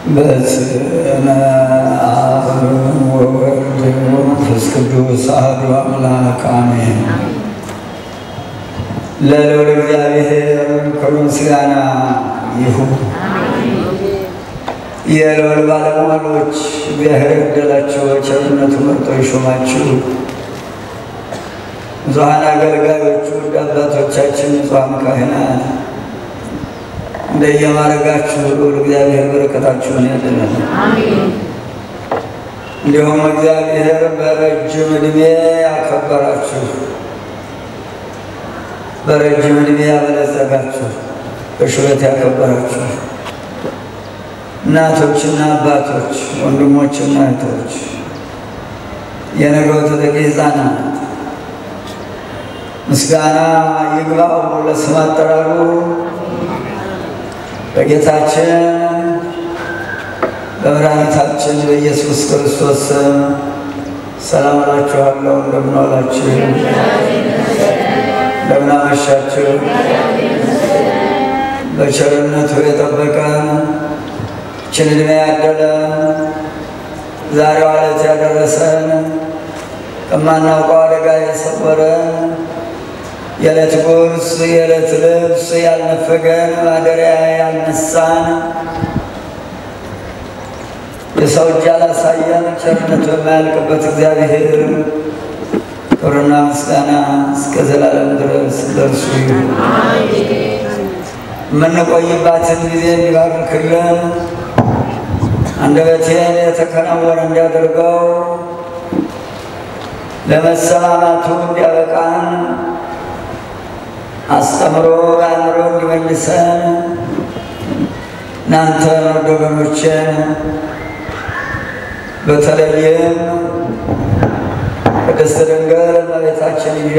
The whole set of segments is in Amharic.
በስመ አብ ወወልድ ወመንፈስ ቅዱስ አሐዱ አምላክ አሜን። ለልዑል እግዚአብሔር ክብር ምስጋና ይሁን። የልዑል ባለሟሎች እግዚአብሔር የገደላቸው ቸርነቱ መርጦ የሾማችሁ ንጹሐን አገልጋዮቹ ውድ አባቶቻችን ንጹሐን ካህናት እንደየማድረጋችሁ ልዑል እግዚአብሔር በረከታችሁን ያድለን። እንዲሁም እግዚአብሔር በረጅም ዕድሜ ያከበራችሁ፣ በረጅም ዕድሜ ያበለጸጋችሁ፣ በሽበት ያከበራችሁ እናቶችና አባቶች፣ ወንድሞችና እህቶች፣ የነገው ተተኪ ሕፃናት ምስጋና ይግባው ለስም አጠራሩ በጌታችን በመድኃኒታችን በኢየሱስ ክርስቶስ ስም ሰላም እላችኋለሁ። እንደምን ዋላችሁ? እንደምን አመሻችሁ? በቸርነቱ የጠበቀን ይህችን ዕድሜ ያደለን ዛሬዋ ዕለት ያደረሰን ከማናውቀው አደጋ የሰወረን የዕለት ጉርስ የዕለት ልብስ ያልነፈገን ማደሪያ ያልነሳን የሰው እጅ ያላሳየን ቸርነቱ የማያልቅበት እግዚአብሔር ክብርና ምስጋና እስከ ዘላለም ድረስ ለእርሱ ይሁን። የምንቆይባትን ጊዜ እንዲባርክልን አንደበቴን የተከናወነ እንዲያደርገው ለመሰማማቱ እንዲያበቃን አስተምሮ አእምሮ እንዲመልሰን እናንተን ወደ ወገኖችን በተለይም ቅድስት ድንግል እመቤታችን ይዤ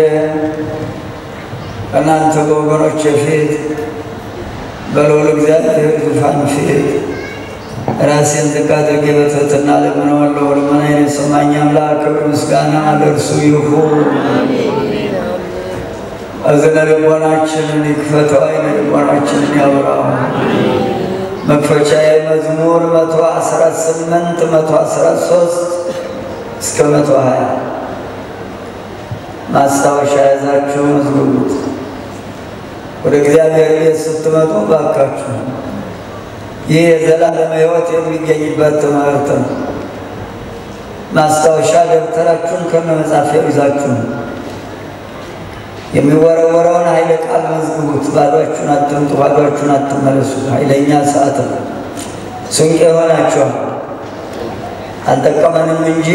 በእናንተ በወገኖች ፊት በልዑል እግዚአብሔር ዙፋን ፊት ራሴን ዝቅ አድርጌ በትሕትና እለምነዋለሁ። ልመናዬን የሰማኝ አምላክ ክብር ምስጋና ለእርሱ ይሁን። እዝነ ልቦናችንን ይክፈተው፣ ዓይነ ልቦናችንን ያብራው። መክፈቻዬ መዝሙር መቶ አስራ ስምንት መቶ አስራ ሶስት እስከ መቶ ሀያ ማስታወሻ ያዛችሁ መዝግቡት። ወደ እግዚአብሔር ቤት ስትመጡ ባካችሁ ይህ የዘላለም ሕይወት የሚገኝበት ትምህርት ነው። ማስታወሻ ደብተራችሁን ከነ መጻፊያው ይዛችሁ የሚወረወረውን ኃይለ ቃል መዝግቡት። ባዷችሁን አትምጡ፣ ባዷችሁን አትመለሱ። ኃይለኛ ሰዓት ነው። ስንቅ ይሆናችኋል። አልጠቀመንም እንጂ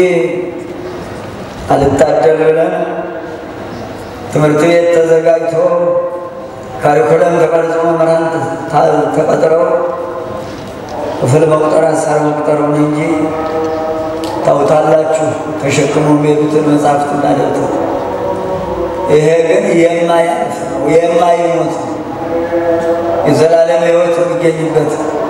አልታደል ብለን ትምህርት ቤት ተዘጋጅቶ ካሪኩለም ተቀርጾ መምህራን ተቀጥረው ክፍል መቁጠር አሳር መቁጠሩን እንጂ ታውታላችሁ ተሸክሞ የሚሄዱትን መጽሐፍትና ደብተር ይሄ ግን የማያልፍ ነው፣ የማይሞት ነው። የዘላለም ሕይወት የሚገኝበት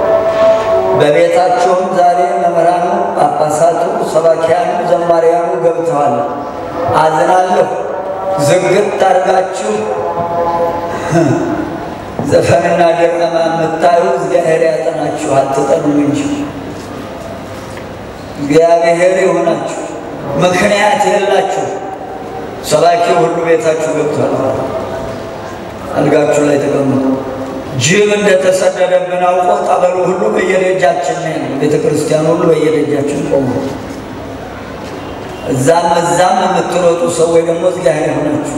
በቤታቸውም ዛሬ መምህራኑ፣ ጳጳሳቱ፣ ሰባኪያኑ፣ ዘማሪያኑ ገብተዋል። አዝናለሁ። ዝግት አድርጋችሁ ዘፈንና ድርነማ የምታዩ እግዚአብሔር ያጠናችሁ፣ አትጠኑም እንጂ እግዚአብሔር የሆናችሁ ምክንያት የላችሁ ሰባኪው ሁሉ ቤታችሁ ገብቷል። አልጋችሁ ላይ ተቀምጡ። ጅብ እንደተሰደደብን አውቆ ጠበሉ ሁሉ በየደጃችን ነው። ቤተ ክርስቲያን ሁሉ በየደጃችን ቆሙ። እዛም እዛም የምትሮጡ ሰዎች ደግሞ እግዚአብሔር ሆናችሁ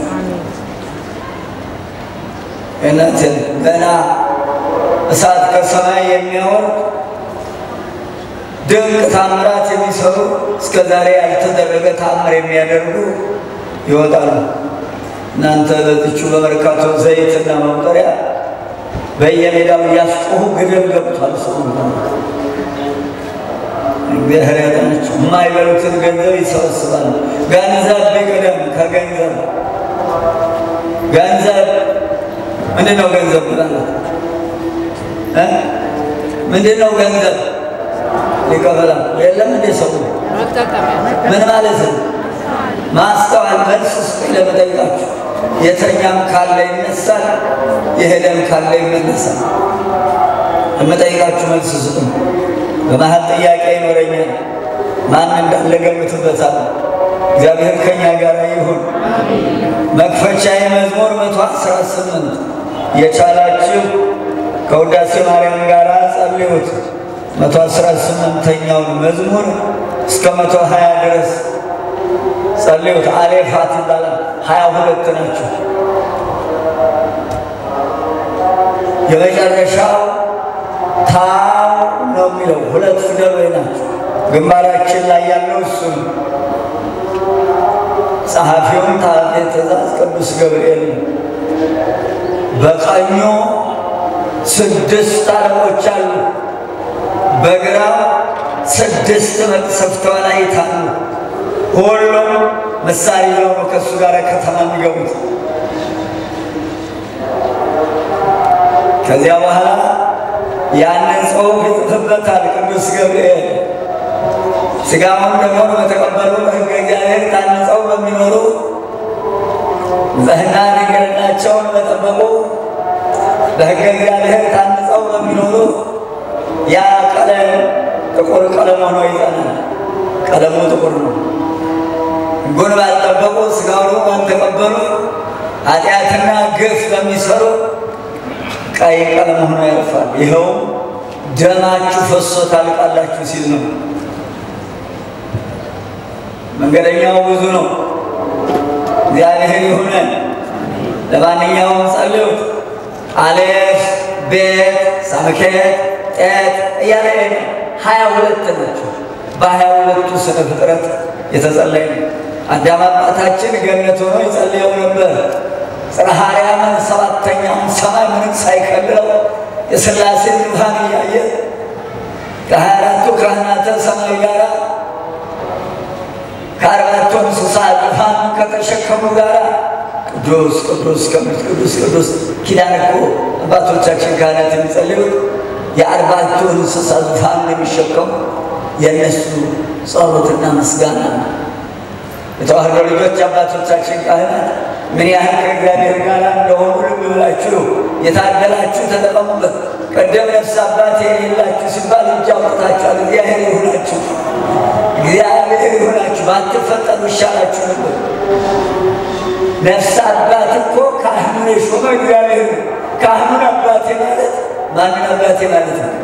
እናትን ገና እሳት ከሰማይ የሚያወርድ ድንቅ ታምራት የሚሰሩ እስከ ዛሬ ያልተደረገ ታምር የሚያደርጉ ይወጣሉ። እናንተ በዚቹ በመርካቶ ዘይትና መቁጠሪያ በየሜዳው እያስጮሁ ግድል ገብቷል። ሰው እግዚአብሔር ያጠናቸው። የማይበሉትን ገንዘብ ይሰበስባሉ። ገንዘብ ቢቀደም ከገንዘብ ገንዘብ ምንድን ነው? ገንዘብ ብላለት ምንድን ነው ገንዘብ? ሊቀበላ የለም እንደ ሰው ምን ማለት ነው? ማስተዋል መልስ ስጡኝ ለመጠይቃችሁ። የተኛም ካለ ይነሳል፣ የሄደም ካለ ይመለሳል። ለመጠይቃችሁ መልስ ስጡኝ። በመሀል ጥያቄ ይኖረኛል። ማን እንዳለ ገምትበታል። እግዚአብሔር ከኛ ጋር ይሁን። መክፈቻ የመዝሙር መቶ አስራ ስምንት የቻላችሁ ከውዳሴ ማርያም ጋር ጸልዩት። መቶ አስራ ስምንተኛውን መዝሙር እስከ መቶ ሀያ ድረስ ጸልዩት። አሌፋት ይባላል። ሀያ ሁለት ናቸው። የመጨረሻው ታው ነው የሚለው ሁለት ፊደሎች ናቸው። ግንባራችን ላይ ያለው እሱ ነው። ጸሐፊውን ታቤ ትእዛዝ ቅዱስ ገብርኤል ነው። በቀኙ ስድስት አለቆች አሉ፣ በግራው ስድስት መቅሰፍተ መላእክት አሉ። ሁሉም መሳሪያ ይዘው ነው ከእሱ ጋር ከተማ የሚገቡት። ከዚያ በኋላ ያንን ጽሑፍ ይጽፍበታል ቅዱስ ገብርኤል ሥጋውን ደግሞ በተቀበሉ በሕገ እግዚአብሔር ታንጸው በሚኖሩ ንጽሕና ድንግልናቸውን በጠበቁ በሕገ እግዚአብሔር ታንጸው በሚኖሩ ያ ቀለም ጥቁር ቀለም ሆኖ ይጸናል። ቀለሙ ጥቁር ነው። ሕጉን ባልጠበቁ ሥጋውን ባልተቀበሉ ኃጢአትና ግፍ በሚሰሩ ቀይ ቀለም ሆኖ ያልፋል። ይኸው ደማችሁ ፈሶ ታልቃላችሁ ሲል ነው። መንገደኛው ብዙ ነው። እግዚአብሔር ይሁነን። ለማንኛውም ጸልዩት። አሌፍ ቤት ሳምኬት ጤት እያለ ሀያ ሁለት ናቸው። በሀያ ሁለቱ ስነ ፍጥረት የተጸለየ ነው። አዳም አባታችን ገነት ሆኖ ይጸልየው ነበር። ጽርሐ አርያምን ሰባተኛውን ሰማይ ምንም ሳይከልለው የሥላሴ ብርሃን እያየ ከሀያ አራቱ ካህናተ ሰማይ ጋር ከአርባቱ እንስሳ ዙፋን ከተሸከሙ ጋር ቅዱስ ቅዱስ ቅዱስ ቅዱስ ቅዱስ ኪዳን እኮ አባቶቻችን ካህናት የሚጸልዩት የአርባቱ እንስሳ ዙፋን የሚሸከሙ የእነሱ ጸሎትና ምስጋና ነው። የተዋህዶ ልጆች አባቶቻችን ካህናት ምን ያህል ከእግዚአብሔር ጋር እንደሆኑ ልብ ብላችሁ የታደላችሁ ተጠቀሙበት። ቀደም ነፍስ አባት የሌላችሁ ሲባል እጅ አውጥታችኋል። እግዚአብሔር ይሁናችሁ፣ እግዚአብሔር ይሁናችሁ። ባትፈጠሩ ይሻላችሁ ነበር። ነፍስ አባት እኮ ካህኑን የሾመ እግዚአብሔር ነው። ካህኑን አባቴ ማለት ማንን አባቴ ማለት ነው?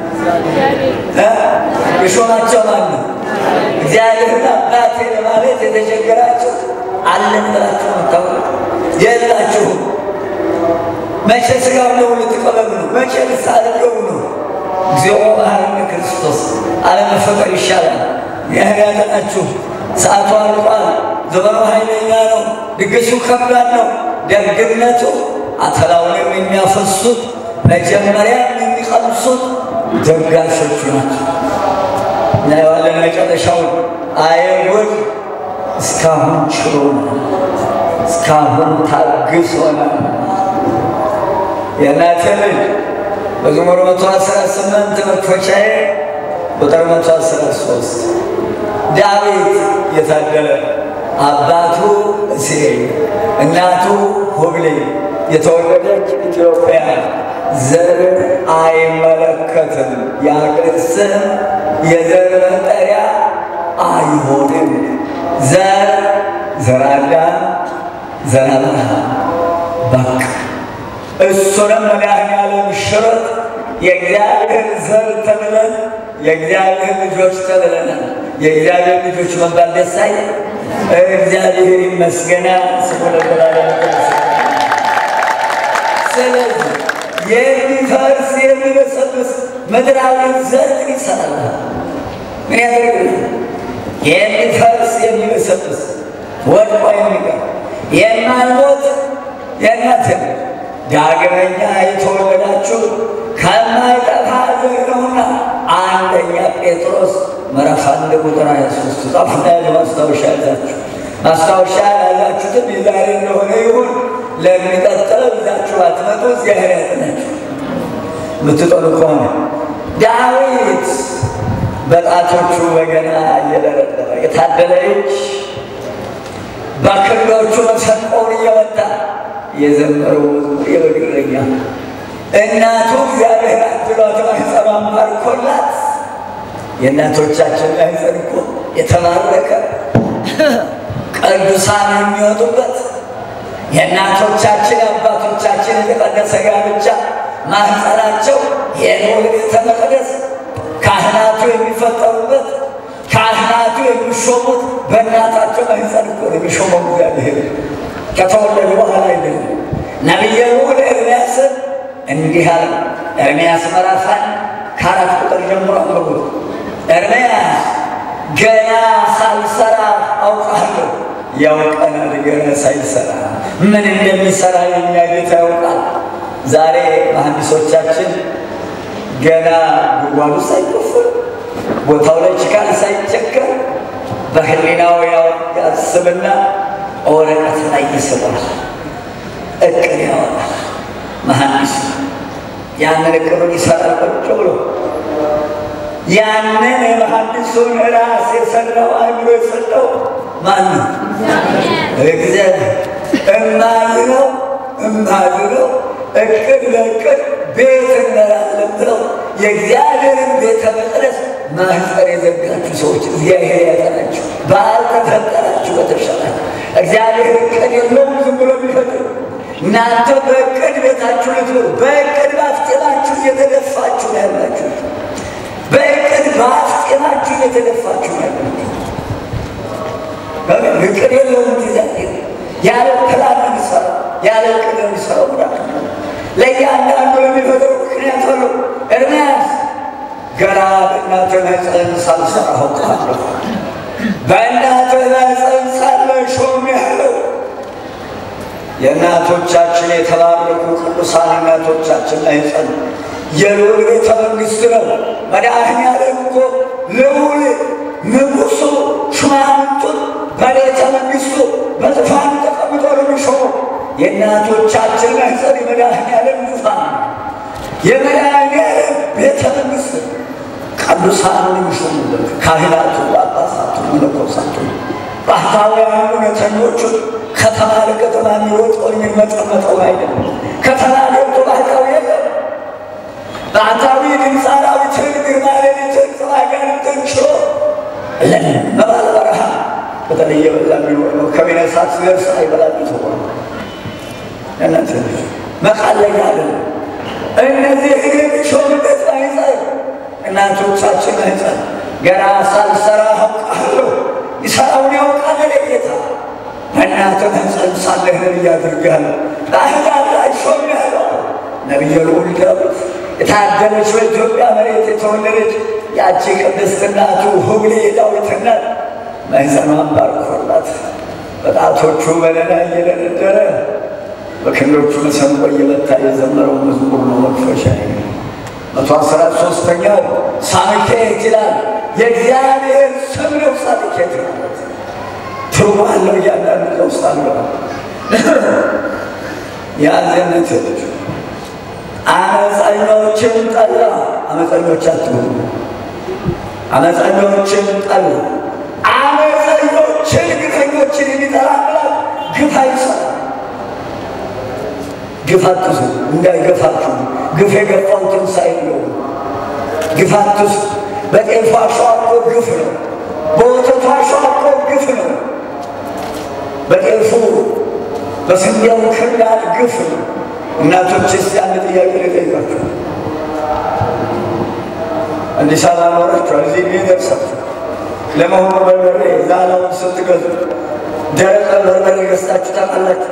የሾማቸው ማን ነው? እግዚአብሔርን አባቴ ለማለት የተቸገራችሁ አለን ብላችሁ መታወቅ የላችሁም። መቼ ሥጋው ነው ልትቀበሉ ነው? መቼ ንስሐ ልትገቡ ነው? እግዚኦ መሐረነ ክርስቶስ አለመፈቀር ይሻላል። ያህል ያጠናችሁ ሰዓቱ አልቋል። ዘመኑ ኃይለኛ ነው። ድግሱ ከባድ ነው። ደግነቱ አተላውንም የሚያፈሱት መጀመሪያ የሚቀምሱት ደጋሾቹ ናቸው። እናየዋለን መጨረሻውን። አየጉድ እስካሁን ችሎናል፣ እስካሁን ታግሶናል። የእናቴ ልጅ መዝሙር መቶ አስራ ስምንት መክፈቻዬ ቁጥር መቶ አስራ ሶስት ዳዊት የታደለ አባቱ እስሬ እናቱ ሁብሌ የተወለደች ኢትዮጵያ ዘር አይመለከትም። የአገር ስም የዘር መጠሪያ አይሆንም። ዘር ዘራዳ ዘራብርሃ በቃ እሱንም መድኃኔዓለም ሽረት የእግዚአብሔር ዘር ተብለን የእግዚአብሔር ልጆች ተብለናል። የእግዚአብሔር ልጆች መባል ደስ አይል? እግዚአብሔር ይመስገና ስሙ ለዘላለም ስለዚህ የሚፈርስ የሚበሰብስ ምድራዊ ዘር ይሰራል። ምን ያደርግልህ? የሚፈርስ የሚበሰብስ ወድቆ የሚቀር የማይሞት የእናት ዳግመኛ የተወለዳችሁ ከማይጠፋ ዘር ነውና አንደኛ ጴጥሮስ ምዕራፍ አንድ ቁጥር ሀያ ሶስት ጻፉና ያለ ማስታወሻ ያዛችሁ ማስታወሻ ያላችሁትም የዛሬ እንደሆነ ይሁን ለሚቀጥለው ይዛችሁ ባትመጡ እግዚአብሔር ያጥናችሁ። የምትጠሉ ከሆነ ዳዊት በጣቶቹ በገና እየደረደረ የታደለ እጅ በክንዶቹ መሰንቆውን እየመታ የዘመረው መዝሙር የበግረኛ እናቱ እግዚአብሔር አድሏት ማኅፀኗን ባርኮላት የእናቶቻችን ማኅፀን እኮ የተባረከ ቅዱሳን የሚወጡበት የእናቶቻችን የአባቶቻችን የተቀደሰ ጋብቻ ማኅፀናቸው የልዑል ቤተ መቅደስ ካህናቱ የሚፈጠሩበት ካህናቱ የሚሾሙት በእናታቸው ማኅፀን እኮ ነው የሚሾመው እግዚአብሔር ከተወለዱ በኋላ አይደለም። ነቢየ ልዑል ኤርምያስን እንዲህ አለ። ኤርምያስ ምዕራፍ አንድ ከአራት ቁጥር ጀምሮ አንብቡት። ኤርምያስ ገና ሳልሰራ አውቃለሁ። ያውቀናል ገና ሳይሰራ ምን እንደሚሰራ የኛ ጌታ ያውቃል። ዛሬ መሐንዲሶቻችን ገና ጉድጓዱ ሳይቆፍር ቦታው ላይ ችካል ሳይቸከር በህሊናው ያስብና ወረቀት ላይ ይስባል፣ እቅድ ያወጣል። መሐንዲስ ያንን እቅዱን ይሰራል ቁጭ ብሎ ያንን የመሐንዲሱን ራስ የሰራው አእምሮ የሰጠው ማን ነው? እግዚአብሔር። እማዝነው እማዝነው እቅድ ለእቅድ ቤት እንመራለን ብለው የእግዚአብሔርን ቤተ መቅደስ ማህፀን የዘጋችሁ ሰዎች እግዚአብሔር ያጠናችሁ። ባልተፈጠራችሁ በተሻላችሁ እግዚአብሔር እቅድ የለውም ዝም ብሎ የሚፈጥር እናንተ በእቅድ ቤታችሁ ልትኖሩ በእቅድ ባፍጤማችሁ እየተደፋችሁ ነው ያላችሁ። በእቅድ ባፍጤማችሁ እየተደፋችሁ ነው ያላችሁ። እቅድ የለውም እግዚአብሔር ያለ ፕላን የሚሰራ ያለ እቅድ የሚሰራው ጉዳት ነው። ለእያንዳንዱ የሚፈጥረው ምክንያት አለው። ኤርምያስ ገና በእናትህ ማኅፀን ሳልሰራ አውቃለሁ፣ በእናትህ ማኅፀን ሳለ ሾሜሃለሁ። የእናቶቻችን የተባረኩ ቅዱሳን እናቶቻችን ማኅፀን የልዑል ቤተ መንግሥት ነው። መድኃኔዓለም እኮ ልዑል ንጉሡ ሹማምንቱን በቤተ መንግሥቱ በዙፋን ተቀምጦ ነው የሚሾመው። የእናቶቻችን ማኅፀን የመድኃኔዓለም ዙፋን ነው። የመድኃኔዓለም ቤተ መንግሥት ቅዱሳኑን የሚሾሙበት ካህናቱ፣ ጳጳሳቱ፣ መነኮሳቱ፣ ባህታውያኑ እውነተኞቹን ከተማ ለከተማ የሚሮጠው የሚመጠመጠው አይደለም። ከተማ ገብቶ ባህታዊ የለም። ባህታዊ ድምፀ አራዊትን ግርማ ሌሊትን ጽባጋንትን ችሎ ለምን መባለ በረሃ በተለየ በዛ የሚኖር ነው። ከቤነሳት ሲደርስ አይበላም ተሆነ እናንተ መቃለኛ አይደለም። እነዚህ የሚሾምበት ማኅፀን እናቶቻችን ማኅፀን ገና ሳልሰራ አውቃለሁ ይሰራውን ያውቃል ጌታ በእናትህ ማኅፀን ሳለህ ነቢይ አድርጌሃለሁ በአሕዛብ ላይ ሾሜሃለሁ። ነቢየ ልዑል ዳዊት የታደለች በኢትዮጵያ መሬት የተወለደች ያቺ ቅድስት እናቱ ሁብሌ የዳዊት እናት ማኅፀኗን ባርኮላት በጣቶቹ በለላ እየደረደረ በክንዶቹ መሰንቆ እየመታ የዘመረው መዝሙር ነው። መክፈሻ መቶ አስራ ሶስተኛው ሳምኬት ይላል። የእግዚአብሔር ስም ነው። ሳምኬት ማለት ትርጉም አለው። እያንዳንዱ ውስጥ አለው ያዘነት አመፀኞችን ጠላ። አመፀኞች አትሁኑ። አመፀኞችን ጠላ። አመፀኞችን ግፈኞችን የሚጠላ አምላክ ግፍ አይሰራም። ግፍ አትሱ እንዳይገፋችሁ። ግፍ የገፋው ትንሣኤ ነው። ግፍ አትሱ። በጤፉ አሸዋ እኮ ግፍ ነው። በወተቱ አሸዋ እኮ ግፍ ነው። በጤፉ በስንዴው ክርዳድ ግፍ ነው። እናቶች እስቲ አንድ ጥያቄ ልጠይቃችሁ። አዲስ አበባ ኖራችኋል፣ እዚህ ጊዜ ደርሳችሁ ለመሆኑ በርበሬ ዛላውን ስትገዙ ደረቀ በርበሬ ገዝታችሁ ታውቃላችሁ?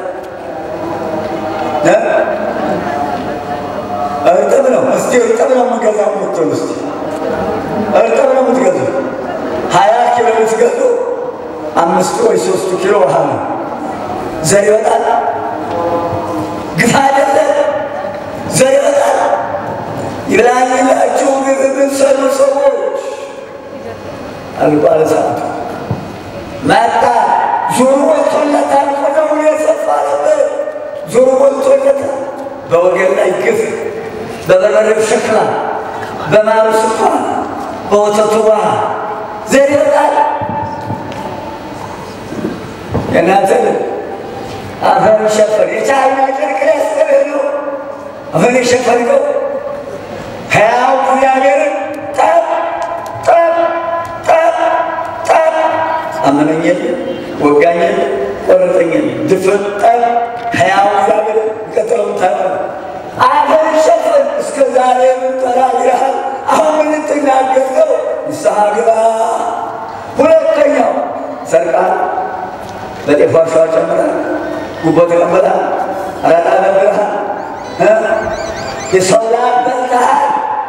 እርጥብ ነው። እስቲ እርጥብ ነው የምገዛው የምትሉ እስቲ እርጥብ ነው የምትገዙ ሀያ ኪሎ ብትገዙ አምስቱ ወይ ሶስቱ ኪሎ ውሃ ነው። ዘር ይወጣል። ግፋ አይደለ? ዘር ይወጣል። ይብላኝላችሁ ግፍ የምትሰሩ ሰዎች አልቋል። ሰዓቱ መጣ። ዙሩ ሞልቶለታል። ቆዳው የሰፋ ነበር። ዙሩ ሞልቶለታል። በወገን ላይ ግፍ፣ በበርበሬው ሸክላ፣ በማሩ ስኳር፣ በወተቱ ውሃ ዘር ይወጣል። የእናንተ አፈር ሸፈን የቻይና ጨርቅ ሊያስጥልህ ነው። አፈር የሸፈንከው ሕያው እግዚአብሔርን ጠብ ጠብ አመመኝ የለ ወጋኝ የለ ቆረጠኝ የለ ድፍጠን ሕያው እግዚአብሔር ቀጥለውን ታረ አፈር ሸፈን እስከ ዛሬ ምን ተናግረሃል? አሁን ምን ትናገር ነው? ንስሐ ግባ። ሁለተኛው ሰርቃል፣ በጤፍ ዋሻ ጨምራል፣ ጉቦ ተቀበላል፣ አራጣ ነግረሃል፣ የሰው ላብ በልተሃል፣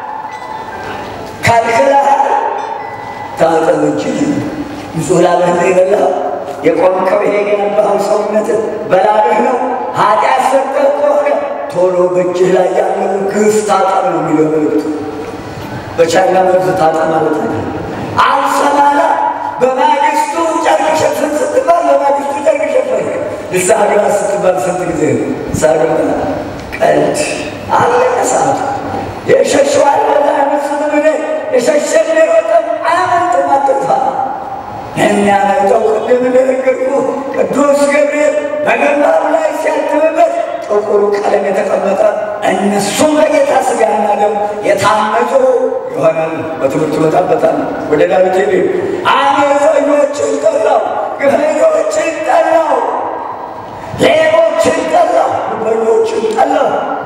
ካልክለሃል፣ ታጠብ እጅህን ንጹሕ ላብህን ነው የበላኸው። የቆምከው ይሄ የገነባኸው ሰውነት በላብህ ነው። ኃጢአት ሰርተህ ከሆነ ቶሎ በእጅህ ላይ ያለውን ግፍ ታጠብ ነው የሚለው መልእክቱ። በቻይና መርዝ ታጠብ ማለት ነው። አልሰማላ በማግስቱ ጨርቅ ሸፈን ስትባል በማግስቱ ጨርቅ ሸፈን ንስሐ ግባ ስትባል ስንት ጊዜ ንስሐ ግባ ቀልድ አለቀ ሰዓቱ። የሸሸው አልበላ መስሉ ምን የሸሸ የሮጠም አያመልጥም አትጥፋ የሚያመልጠው ቅድም እንደነገርኩ ቅዱስ ገብርኤል በገንባሩ ላይ ሲያትምበት ጥቁሩ ቀለም የተቀመጠ እነሱም በጌታ ሥጋና ደም የታመጡ ይሆናል። በትምህርቱ መጣበታል። ወደ ዳዊት ሄ አመፀኞችን ጠላው፣ ግፈኞችን ጠላው፣ ሌቦችን ጠላው፣ ጉበኞችን ጠላው።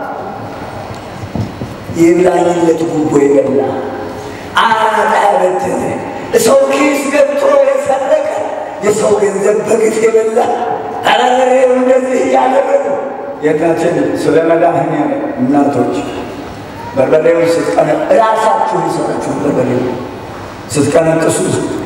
ይብላኝለት ጉቦ የበላ አራጣ ያበደረ ሰው ኪስ ገብቶ የሰረቀ የሰው ገንዘብ በግፍ የበላ አረሬው እንደዚህ እያደረጉ የእናትን ስለ መዳህን እናቶች በርበሬውን ስትቀነ ራሳችሁ የሰራችሁ በርበሬ ስትቀነቅሱ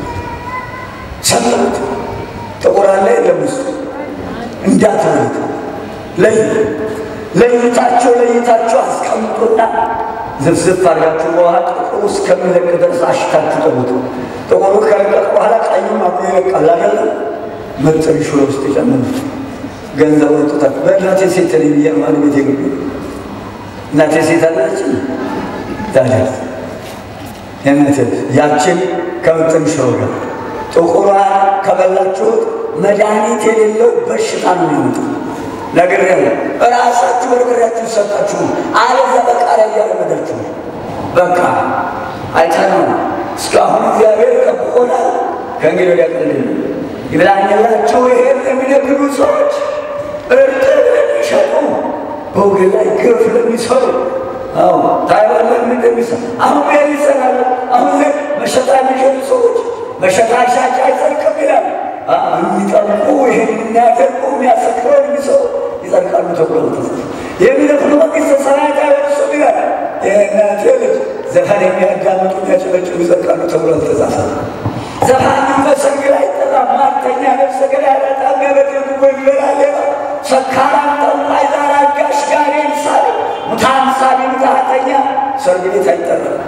ሰጠት ጥቁር አለ የለም ውስጥ እንዳትበሉት ለይ ለይታችሁ ለይታችሁ አስቀምጡና ዝፍዝፍ አድርጋችሁ በውሃ ጥቁሩ እስከሚለቅ ድረስ አሽታችሁ ጠቡት። ጥቁሩ ከለቀቅ በኋላ ቀዩም አብሮ ይለቃል አይደለም። ምጥን ሽሮ ውስጥ የጨመሩት ገንዘብ ወጡታችሁ። በእናቴ ሴት ነኝ ብዬ ነው ቤት የገቡ እናቴ ሴት አለች ታዲያ የእናቴ ያችን ከምጥን ሽሮ ጋር ጥቁሯን ከበላችሁት መድኃኒት የሌለው በሽታ ነው የሚመጣው። ነገር ያለ ራሳችሁ በርበሬያችሁ ሰጣችሁ፣ አለዛ በቃ ላይ እያለመዳችሁ በቃ አይተነው እስካሁን እግዚአብሔር ጠብቆናል። ከእንግዲህ ወዲያ ቀል ይብላኝላቸው ይሄን የሚነግዱ ሰዎች እርጥብ ለሚሸጡ በወገን ላይ ግፍ ለሚሰሩ አዎ ታይዋለን እንደሚሰራ አሁን ያ ይሰራሉ። አሁን መሸጣ የሚሸጡ ሰዎች መሸጣ ሻጭ አይጸድቅም ይላል። የሚጠልቁ ይህን የሚያደርጉ የሚያሰክረው የሚሰሩ ይጸድቃሉ ተብሎ ተጽፏል። የሚደፍሩ መንግሥተ ሰማያት አይወርሱም ይላል። የእናቴ ልጅ ዘፈን የሚያዳምጡ የሚያጨበጭቡ ይጸድቃሉ ተብሎ አልተጻፈም። ዘፋኙ በሰርግ ላይ አይጠራም። ማርተኛ ነፍሰ ገዳይ በጣም ያበደሉ ወይበላ ሌባ ሰካራም ጠንቋይ ዛር አጋሽ ጋኔን ሳቢ ሙታን ሳቢ ምትሃተኛ ሰርግ ቤት አይጠራም።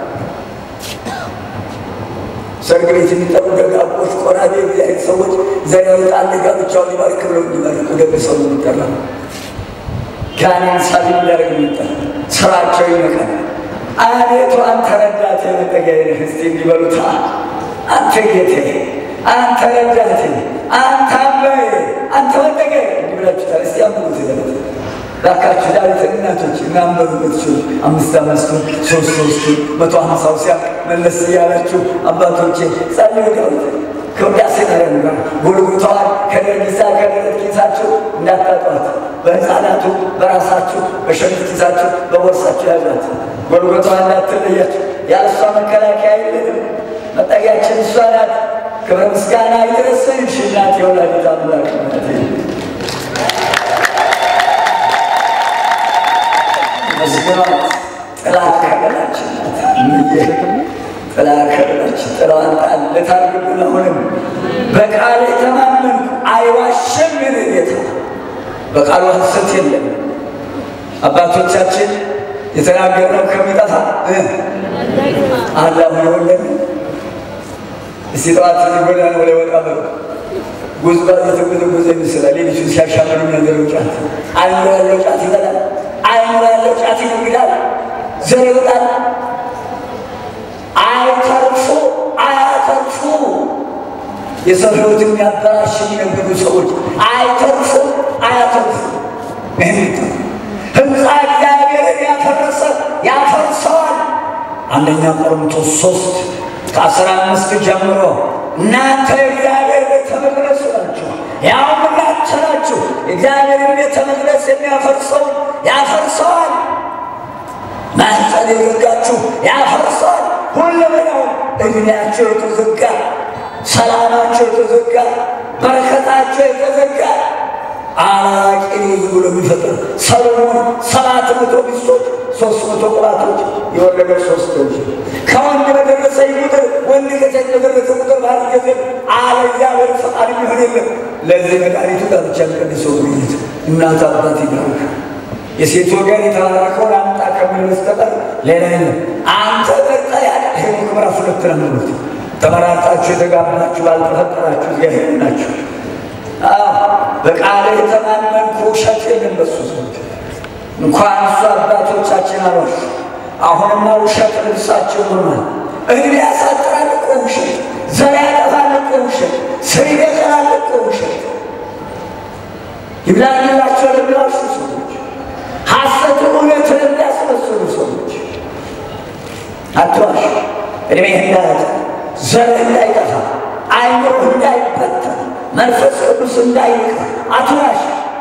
ሰርግ ቤት የሚጠሩ ደጋጎች ቆራቢ እግዚአብሔር ሰዎች ዘር ያወጣል ጋብቻውን ሊባርክ ብለው እንዲባርኩ ደግ ሰው የሚጠራ ጋኔን ሳቢ እንዲያደርግ የሚጠራ ስራቸው ይመቃል። አቤቱ አንተ ረዳቴ መጠጊያዬ ነህ እስቲ እንዲበሉታ አንተ ጌታዬ፣ አንተ ረዳቴ፣ አንተ አምባዬ፣ አንተ መጠጊያዬ እንዲህ ብላችሁታል። እስቲ አንብቡት ይዘለት ላካችሁ ዳዊት እናቶች እናንበሩበት ችሉ አምስት አምስቱን ሶስት ሶስቱን መቶ ሀምሳው ሲያ መለስ እያላችሁ አባቶቼ ጸልዩ። ዳዊት ከውዳሴ ማርያም ጋር ጎልጎታዋን ከደርጊሳ ከደረት ኪሳችሁ እንዳታጧት፣ በሕፃናቱ በራሳችሁ በሸሚዝ ኪሳችሁ በቦርሳችሁ ያዟት። ጎልጎታዋን እንዳትለያችሁ። ያለሷ መከላከያ የለንም። መጠጊያችን እሷ ናት። ክብረ ምስጋና ይድረስሽ እናቴ ወላዲተ አምላክ ናት። መስገኗት ጥላ ከለላችን ጥላ ከለላችን ጥላዋን ጣል ልታርግብን አሁንም በቃል የተማመንኩ አይዋሽም ምን ጌታ በቃሉ ሐሰት የለም። አባቶቻችን የተናገርነው ከሚጠፋ አላሁ የወለን እስቲ ጠዋት ጎዳና ወደ ወጣ በ ጉዝጓዝ የተጎዘጎዘ ይመስላል። ሌሊቱን ሲያሻምሩ ነገረው ጫት አይምሮ ያለው ጫት ይበላል። አይምሮ ያለው ጫት ይነግዳል። ዘር ይወጣል። አይተርፉ አያተርፉ የሰው ሕይወት የሚያበላሽ የሚነግዱ ሰዎች አይተርፉ አያተርፉ። ህንፃ እግዚአብሔርን ያፈረሰ ያፈርሰዋል። አንደኛ ቆሮንቶስ ሶስት ከአስራ አምስት ጀምሮ እናንተ የእግዚአብሔር ቤት ያውም እናንተ ናችሁ። የእግዚአብሔርን ቤተ መቅደስ የሚያፈርሰውን ያፈርሰዋል። ማኅፀን የዘጋችሁ ያፈርሰዋል። ሁለመናው እድሜያቸው የተዘጋ ሰላማቸው የተዘጋ በረከታቸው የተዘጋ አላቂ ልጅ ብሎ የሚፈጥር ሰሎሞን ሰባት መቶ ሚስቶች ሶስት መቶ ቁባቶች የወለደ ሶስት ልጅ ከወንድ በደረሰ ቁጥር ወንድ ከሴት በደረሰ ቁጥር ባል ጊዜ አለ እግዚአብሔር ፈቃድ የሚሆን የለም። ለዚህ መድኃኒቱ ጋብቻ ቀድሰው ግኝት እናት አባት ይባርክ። የሴት ወገን የተባረከውን አምጣ ከሚል በስተቀር ሌላ የለም። አንተ በርጠ ያለ ሄኖክ ምዕራፍ ሁለት ነው የሚሉት ተመራርጣችሁ የተጋባችሁ ባልተፈጠራችሁ እግዚአብሔር ናችሁ። በቃል የተማመንኩ ውሸት የለም በሱ ሰዎች እንኳን እሱ አባቶቻችን አሏሽ። አሁንማ ውሸት ልብሳቸው ሆኗል። እድሜ ያሳጥራል እኮ ውሸት፣ ዘር ያጠፋል እኮ ውሸት፣ ስር ይበቅላል እኮ ውሸት። ይብላኝላቸው ለሚዋሹ ሰዎች፣ ሐሰትን እውነት ለሚያስመስሉ ሰዎች አትዋሽ። እድሜ እንዳያጠ ዘር እንዳይጠፋ አይምሮ እንዳይበተን መንፈስ ቅዱስ እንዳይቀር አትዋሽ።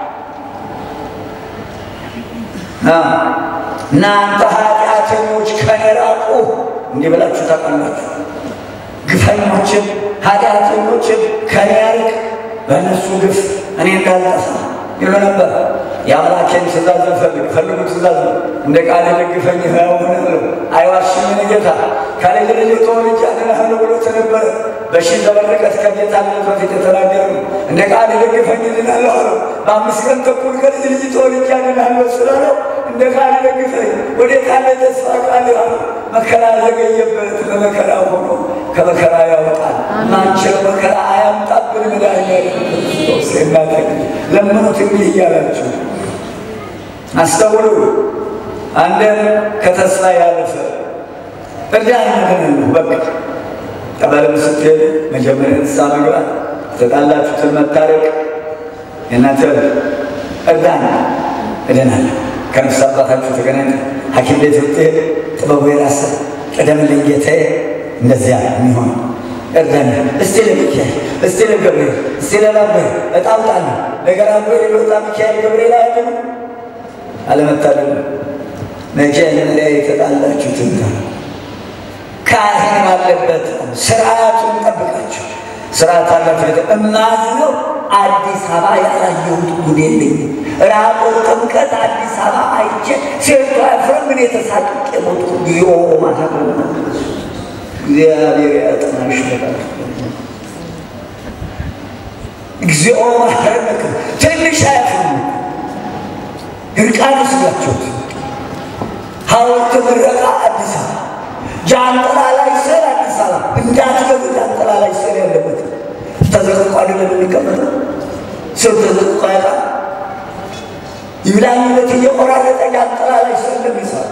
እናንተ ኃጢአተኞች ከኔ ራቁ እንዲህ ብላችሁ ታውቃላችሁ። ግፈኞችን ኃጢአተኞችን ከኔ ያርቅ፣ በእነሱ ግፍ እኔ እንዳልጠፋ ይሉ ነበር። የአምላኬን ትእዛዝ ፈልግ ፈልጉ ትእዛዝ ነው። እንደ ቃል ደግፈኝ ሕያው እሆናለሁ አይዋሽም ጌታ ከልጅ ልጅ ተወልጄ አድንሃለሁ ብሎት ነበረ። በሺህ ዘመን ርቀት ከጌታነት በፊት የተናገረ ነው። እንደ ቃል ደግፈኝ እድናለሁ አለው። በአምስት ቀን ተኩል ከልጅ ልጅ ተወልጄ አድንሃለሁ ስላለው እንደ ቃል ደግፈኝ ወዴት አለ ተስፋ ቃል አለ። መከራ ዘገየበት በመከራ ሆኖ ከመከራ ያወጣል። ማንችለው መከራ አያምጣብን መድኃኒዓለም ክርስቶስ እናተ ለምኑት እንዲህ እያላችሁ አስተውሉ። አንድም ከተስፋ ያለፈ እርዳኝ ግን ነው። በቃ ጠበልም ስትሄዱ መጀመሪያ ንስሐ መግባት፣ የተጣላችሁትን መታረቅ፣ የእናንተ እርዳኝ እድናለሁ። ከነፍስ አባታችሁ ተገናኝተ ሐኪም ቤት ብትሄድ ጥበቡ የራስህ ቅደምልኝ ጌታዬ፣ እንደዚያ የሚሆን እርዳኝ። እስቲ ለሚካኤል እስቲ ለገብርኤል እስቲ ለላበይ እጣውጣለሁ ነገር አቦ ሊወጣ ሚካኤል ገብርኤል አያድኑ አለመታደል ሚካኤል ላይ የተጣላችሁትን ካህን ባለበት ስርዓቱን ጠብቃችሁ ስርዓት አላችሁ። ቤተ እማዝነው አዲስ አበባ ያላየሁት ጉድ የለኝም። ራቆት ጥምቀት አዲስ አበባ አይቼ ሴቷ ፍረም ምን የተሳቅቄ ሞቱ ጊዮ ማለት እግዚአብሔር ያጥናሽ በጣም እግዚኦ ማረነክ ትንሽ አያፍሩ እርቃን ስላቸውት ሐውልት ምረቃ አዲስ አበባ ጃንጥላ ላይ ስር አዲስ አበባ እንዳትገቡ ጃንጥላ ላይ ስር ያለበት ተዘቅቆ አይደለም የሚቀመጠው ስር ተዘቅቆ ያጣ ይብላኝነት እየቆራረጠ ጃንጥላ ላይ ስር እንደሚሰራ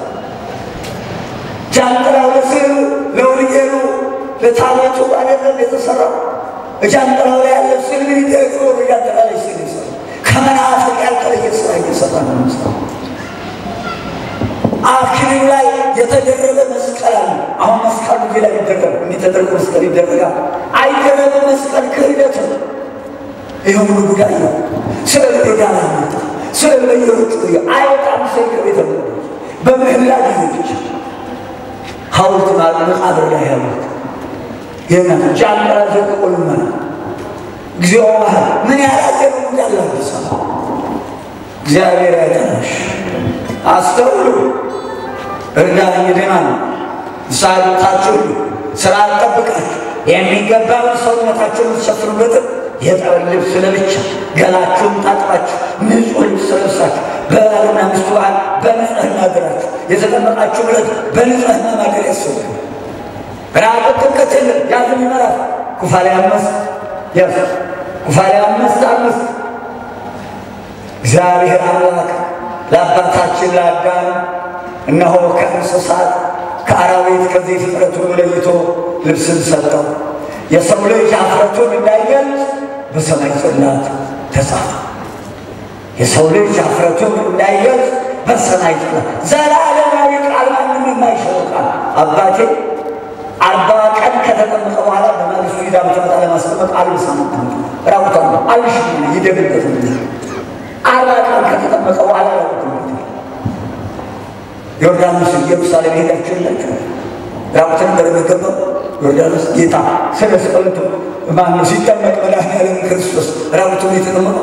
ጃንጥላው ለስዕሉ ለውልጌሉ ለታቦቱ አይደለም የተሰራው ጃንጥላው ላይ ያለ ስዕል ምን ይደረግ ኖሮ ጃንጥላ ላይ ስዕል ይሰራ ከመናፍቅ ያልተለየ ስራ እየሰራ ነው የሚሰራው። አክሊሉ ላይ የተደረበ መስቀል አለ። አሁን መስቀሉ እዚህ ላይ ይደረግ የሚተደረገ መስቀል ይደረጋል። አይደረበ መስቀል ክህደት ነው። ይህ ሁሉ ጉዳይ ነው። ስለ ዳላ መጣ ስለ በየሮቹ አይወጣም። ሰው ከቤተ መቅደስ በምህላ ጊዜ ብቻ ሐውልት መቃብር ላይ ያሉት ይህና ጃንጥላ ዘቅቆ ልመና እግዚኦ ባህል ምን ያላገሩ እንዳለ አዲስ አበባ እግዚአብሔር ያጠናሽ አስተውሉ። እርዳኝ ድናል ሳሉታችሁ ስራ ጠብቃችሁ የሚገባውን ሰውነታችሁን የምትሸፍኑበትን የጠበል ልብስ ለብቻ ገላችሁን ታጥባችሁ ንጹሕ ልብስ ለብሳችሁ በባልና ሚስቱ ባህል በንጽህና አድራችሁ የተጠመቃችሁ ብለት በንጽህና ማደር ያስፈልጋል። ራቁት ጥምቀት የለም። ያዝን ይመራል ኩፋሌ አምስት ያዝ ኩፋሌ አምስት አምስት እግዚአብሔር አምላክ ለአባታችን ለአዳም እነሆ ከእንስሳት ከአራዊት ከዚህ ፍጥረት ሁሉ ለይቶ ልብስን ሰጠው። የሰው ልጅ አፍረቱን እንዳይገልጽ በሰማይ ጽላት ተጻፈ። የሰው ልጅ አፍረቱን እንዳይገልጽ በሰማይ ጽላት ዘላለማዊ ቃል ማንም የማይሽረው ቃል አባቴ አርባ ቀን ከተጠመቀ በኋላ በማግስቱ ሄዳ ብትመጣ ለማስቀመጥ አልብሳ ራቁታ አብሽ ይደግበት አርባ ቀን ከተጠመቀ በኋላ ዮርዳኖስ ኢየሩሳሌም ሄዳችሁ የላችሁ ራቁትን በለመገባው ዮርዳኖስ ጌታ ስለ ስቅለቱ ማነው ሲጠመቅ መድኃኒዓለም ክርስቶስ ራቁቱን የተጠመቀው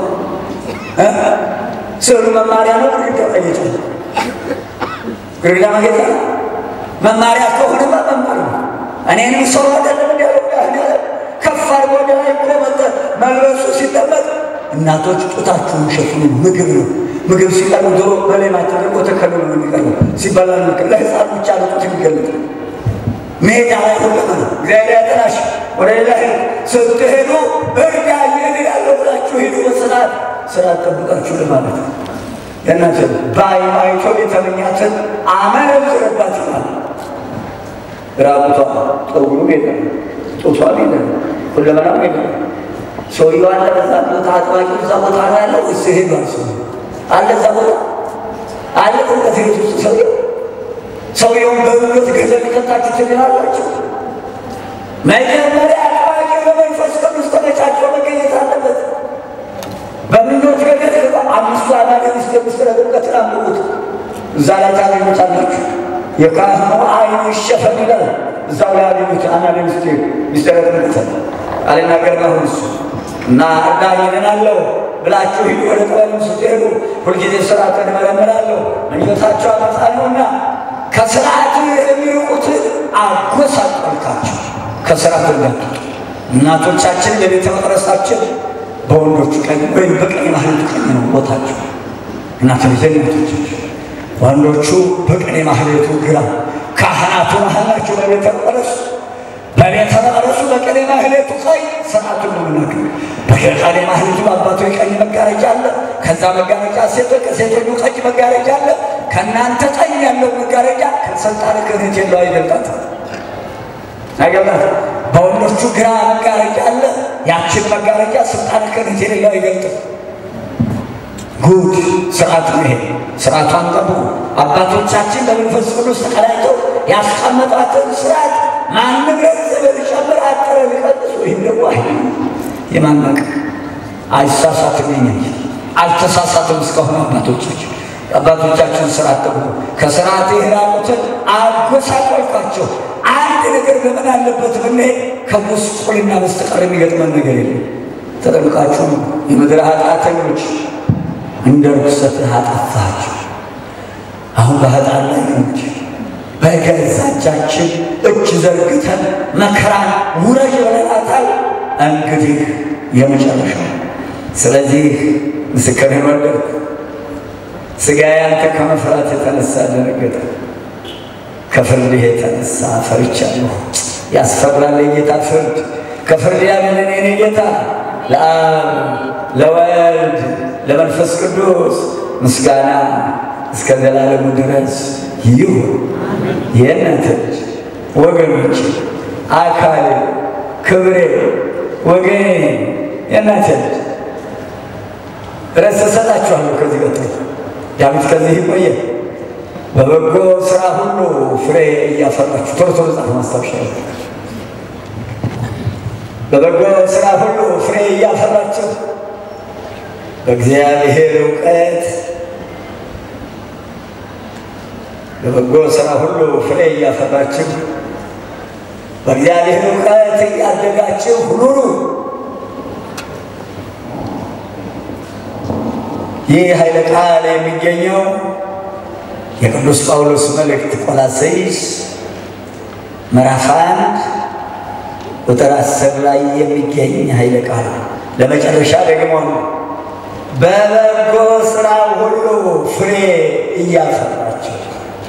ስዕሉ መማሪያ ነው። ግድግዳ ቀይጫ ግድግዳ ማጌጫ መማሪያ ከሆነማ መማር ነው። እኔንም ሰው አይደለም እንዲያለው መድኃኒዓለም ከፍ አድርጎ ወደ ላይ እኮ መጠ መልበሱ ሲጠመቅ እናቶች ጡታችሁን ሸፍኑ፣ ምግብ ነው። ምግብ ሲቀርብ ዶሮ በሌማ ተደርጎ ተከልሎ ነው የሚቀርበው። ሲበላ ምግብ ለሕፃን ብቻ ነው ጡት የሚገለጥ ሜዳ ላይ ሁለመ እግዚአብሔር ያጠናሽ ወደ ሌላ ስትሄዱ እርዳ ይህን ያለው ብላችሁ ሂዱ። በስርዓት ስርዓት ጠብቃችሁ ለማለት ነው። የእናንተ በዓይኑ አይቶ የተመኛትን አመነዝርባት ይላል። ራቁቷ ጠጉሩ ሄደ፣ ጡቷ ሄደ፣ ሁለመናው ሄደ። ሰውየው አለ በዛ ቦታ አጥባቂ እዛ ቦታ ነው ያለው ወይስ ሄዷል? ሰው አለ እዛ ቦታ አለ ጥምቀት ቤት ውስጥ ሰውየው ሰውየውን በእምነት ገንዘብ ሊከታችሁ ትችላላችሁ። መጀመሪያ አጥባቂ በመንፈስ ቅዱስ ተመቻችቶ መገኘት አለበት። በምኞት ገደል አምስቱ አማደ ሚስት ምስጢረ ጥምቀትን አንብቡት። እዛ ላይ ታገኙታላችሁ። የካህኑ ዓይኑ ይሸፈን ይላል። እዛው ላይ ያገኙት አማደ ሚስት ምስጢረ ጥምቀትን አልናገርም አሁን እሱ እና እርዳኝ እድናለሁ ብላችሁ ሂዱ። ወደ ጥበብም ስትሄዱ ሁልጊዜ ስርዓትን እመረምራለሁ ምኞታቸው አመፃ ነውና ከስርዓቱ የሚርቁትን አጎሳቆልካቸው። ከስርዓት እንዳትወጡ እናቶቻችን በቤተ መቅደሳችን በወንዶቹ ቀኝ ወይም በቀኝ ማህሌቱ ቀኝ ነው ቦታቸው። እናተ ቤተ እናቶቻችን ወንዶቹ በቀኝ ማህሌቱ ግራ፣ ካህናቱ መሀል ናቸው በቤተ መቅደሱ በቤተ መቅደሱ በቀኝ ማህሌቱ ቀኝ ስርዓቱን ነው የምናገር። በቀኝ ማህሌቱ በአባቶ ቀኝ መጋረጃ አለ። ከዛ መጋረጃ ሴቶች ከሴቶቹ ቀኝ መጋረጃ አለ። ከእናንተ ቀኝ ያለው መጋረጃ ከስልጣን ክህነት የለው አይገልጣት አይገልጣት። በወንዶቹ ግራ መጋረጃ አለ። ያችን መጋረጃ ስልጣን ክህነት የሌለው አይገልጥም። ጉድ ስርዓት ነው ይሄ። ስርዓቷን ጠብቁ። አባቶቻችን በመንፈስ ቅዱስ ተቀዳጅተው ያስቀመጧትን ስርዓት ማንም ገንዘብ ሊጨምር አጠረ ሊቀንስ ወይም ደግሞ አይ የማናቅ አይሳሳትም። ይኛ አልተሳሳትም እስካሁን አባቶቻችን አባቶቻችን ስርዓት ጠብቁ። ከስርዓት የራቁትን አጎሳቆልኳቸው። አንድ ነገር በምን አለበት ብንሄድ ከጉስቁልና በስተቀር የሚገጥመን ነገር የለም። ተጠብቃችሁ የምድር ኃጢአተኞች እንደ ርኩሰትህ አጠፋቸው። አሁን በኃጢአት ላይ ነች። በገዛ እጃችን እጅ ዘርግተን መከራን ውረጅ ብለናታል። እንግዲህ የመጨረሻው ስለዚህ ምስክርህን ወደድኩ። ሥጋዬ አንተ ከመፍራት የተነሳ ደነገጠ፣ ከፍርድህ የተነሳ ፈርቻለሁ። ያስፈራል የጌታ ፍርድ። ከፍርድ ያድነን የኔ ጌታ። ለአብ ለወልድ ለመንፈስ ቅዱስ ምስጋና እስከ ዘላለሙ ድረስ ይሁን። የእናንተ ልጅ ወገኖች፣ አካሌ፣ ክብሬ፣ ወገኔ የእናንተ ልጅ ረስ እሰጣችኋለሁ። ከዚህ ቀጥሎ ዳዊት ከዚህ ይቆየ በበጎ ስራ ሁሉ ፍሬ እያፈራችሁ ቶሎ ቶሎ ጻፍ ማስታወሻ በበጎ ስራ ሁሉ ፍሬ እያፈራችሁ በእግዚአብሔር እውቀት በበጎ ስራ ሁሉ ፍሬ እያፈራችሁ በእግዚአብሔር እውቀት እያደጋችሁ ኑሩ። ይህ ኃይለ ቃል የሚገኘው የቅዱስ ጳውሎስ መልእክት ቆላስይስ ምዕራፍ አንድ ቁጥር አስር ላይ የሚገኝ ኃይለ ቃል ለመጨረሻ ደግሞ በበጎ ስራ ሁሉ ፍሬ እያፈራችሁ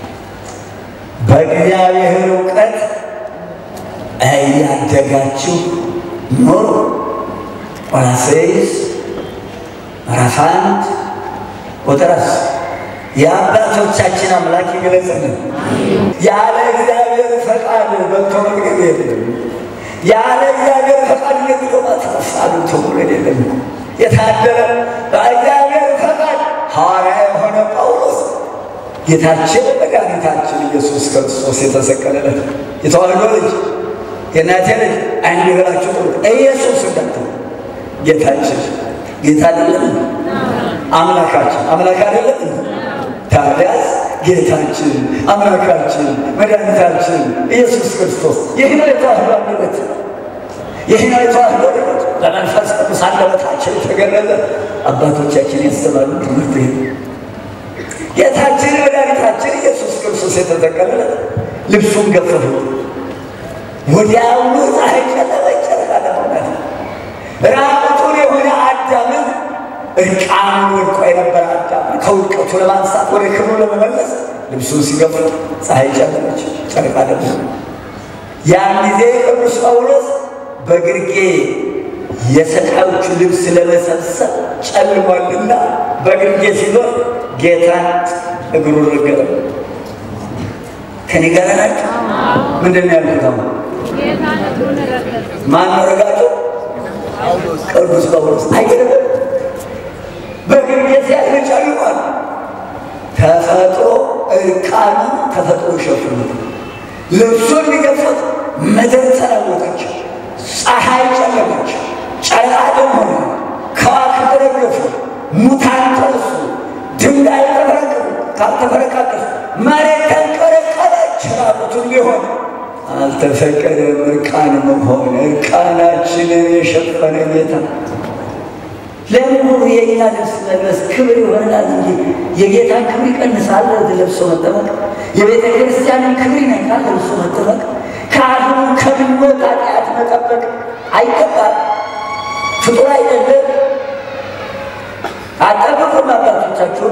በእግዚአብሔር እውቀት እያደጋችሁ ኑሩ። ቆላስይስ ምዕራፍ አንድ ቁጥር አስር የአባቶቻችን አምላክ ይገለጽልን። ያለ እግዚአብሔር ፈቃድ በልቶ መግደል የለም። ያለ እግዚአብሔር ፈቃድ ነግዶ ማትረፍ አግብቶ መውለድ የለም። የታደለ በእግዚአብሔር ፈቃድ ሐዋርያ የሆነ ጳውሎስ ጌታችን መድኃኒታችን ኢየሱስ ክርስቶስ የተሰቀለለት የተዋህዶ ልጅ የእናቴ ልጅ አንድ ብላችሁ ጥሩ ኢየሱስ እንዳትሉ ጌታችን ጌታ አይደለም? አምላካችን አምላክ አይደለም? ታዲያስ ጌታችን አምላካችን መድኃኒታችን ኢየሱስ ክርስቶስ ይህ ነው የተዋህዶ አንደበት፣ ይህ ነው የተዋህዶ አንደበት። በመንፈስ ቅዱስ አንደበታችን የተገለጠ አባቶቻችን ያስተማሩ ትምህርት ይሄ ጌታችን መድኃኒታችን ኢየሱስ ክርስቶስ የተጠቀለለ ልብሱን ገፈፉት። ወዲያውኑ ፀሐይ ጨለመች፣ ጨረቃ ደመቀች። ራቁቱን የሆነ አዳምን እርቃኑን ወድቆ የነበረ አዳምን ከውድቀቱ ለማንሳት ወደ ክብሩ ለመመለስ ልብሱን ሲገፉት ፀሐይ ጨለመች፣ ጨረቃ ደመቀች። ያን ጊዜ ቅዱስ ጳውሎስ በግርጌ የሰቃዮቹ ልብስ ለመሰብሰብ ጨልሟልና በግርጌ ሲዞር ጌታን እግሩን ረገጠ። ከኔ ጋር ናቸው። ምንድን ነው ያልኩት? አሁን ማን ነው ረጋቸው? ቅዱስ ጳውሎስ አይገርም? በግርጌ ሲያልፍ ጨልሟል። ተፈጥሮ እርቃኑ ተፈጥሮ ሸፍኑት። ልብሱን ሊገፉት ምድር ተለወጠች፣ ፀሐይ ጨለመች፣ ጨረቃ ደም ሆነ፣ ከዋክብት ረገፉ፣ ሙታን ተነሱ፣ ድንጋይ ተፈረቀሩ፣ ካልተፈረቃቀሱ መሬት ተንቀረቀረች። ራቁቱን ሊሆን አልተፈቀደም እርቃን መሆን። እርቃናችንን የሸፈነ ጌታ ለመሆኑ የእኛ ልብስ መልበስ ክብር ይሆናል እንጂ የጌታን ክብር ይቀንሳል? ለብሶ መጠመቅ የቤተ ክርስቲያንን ክብር ይነካል? ለብሶ መጠመቅ ካህኑ ከምኞት ኃጢአት መጠበቅ አይገባል። ፍጡር አይደለም። አጠብቁም አባቶቻችሁን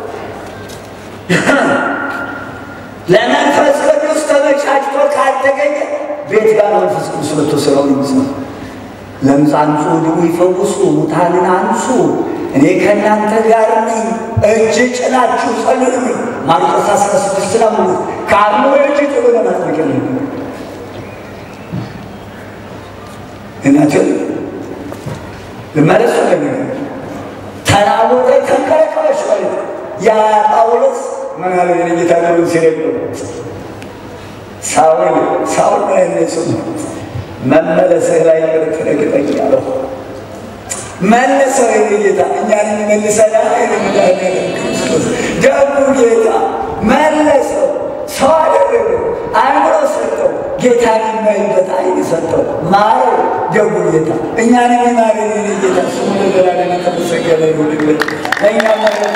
ለመንፈስ ቅዱስ ተመቻችቶ ካልተገኘ ቤት ጋር መንፈስ ቅዱስ መጥቶ ስራውን ይመስላል። ለምጽ አንጹ፣ ድውይ ይፈውሱ፣ ሙታንን አንሱ፣ እኔ ከእናንተ ጋር ነኝ፣ እጅ ጭናችሁ ጸልዩ። ማርቆስ አስራ ስድስት ነው። ካህኑ እጅ ጥሎ ለማጥመቅ የለም እናትን ልመለስ ወደ ተናወጠ ተንቀረቀበች ማለት ያ ጳውሎስ ምን አለ? የጌታ ነገሩን ሲረግ ሳውል ሳውል ነው ያለ ሰው መመለስህ ላይ ቅር ትረግጠኝ አለው። መለሰው የኔ ጌታ እኛን የሚመልሰና የመድኃኒዓለም ክርስቶስ ደጉ ጌታ መለሰው። ሰው አደረገው፣ አእምሮ ሰጠው፣ ጌታን የሚያይበት ዓይን ሰጠው፣ ማረው። ደጉ ጌታ እኛን የሚማረን የኔ ጌታ ስሙ ለዘላለም የተመሰገነ ይሁንልን። ለእኛ ማለት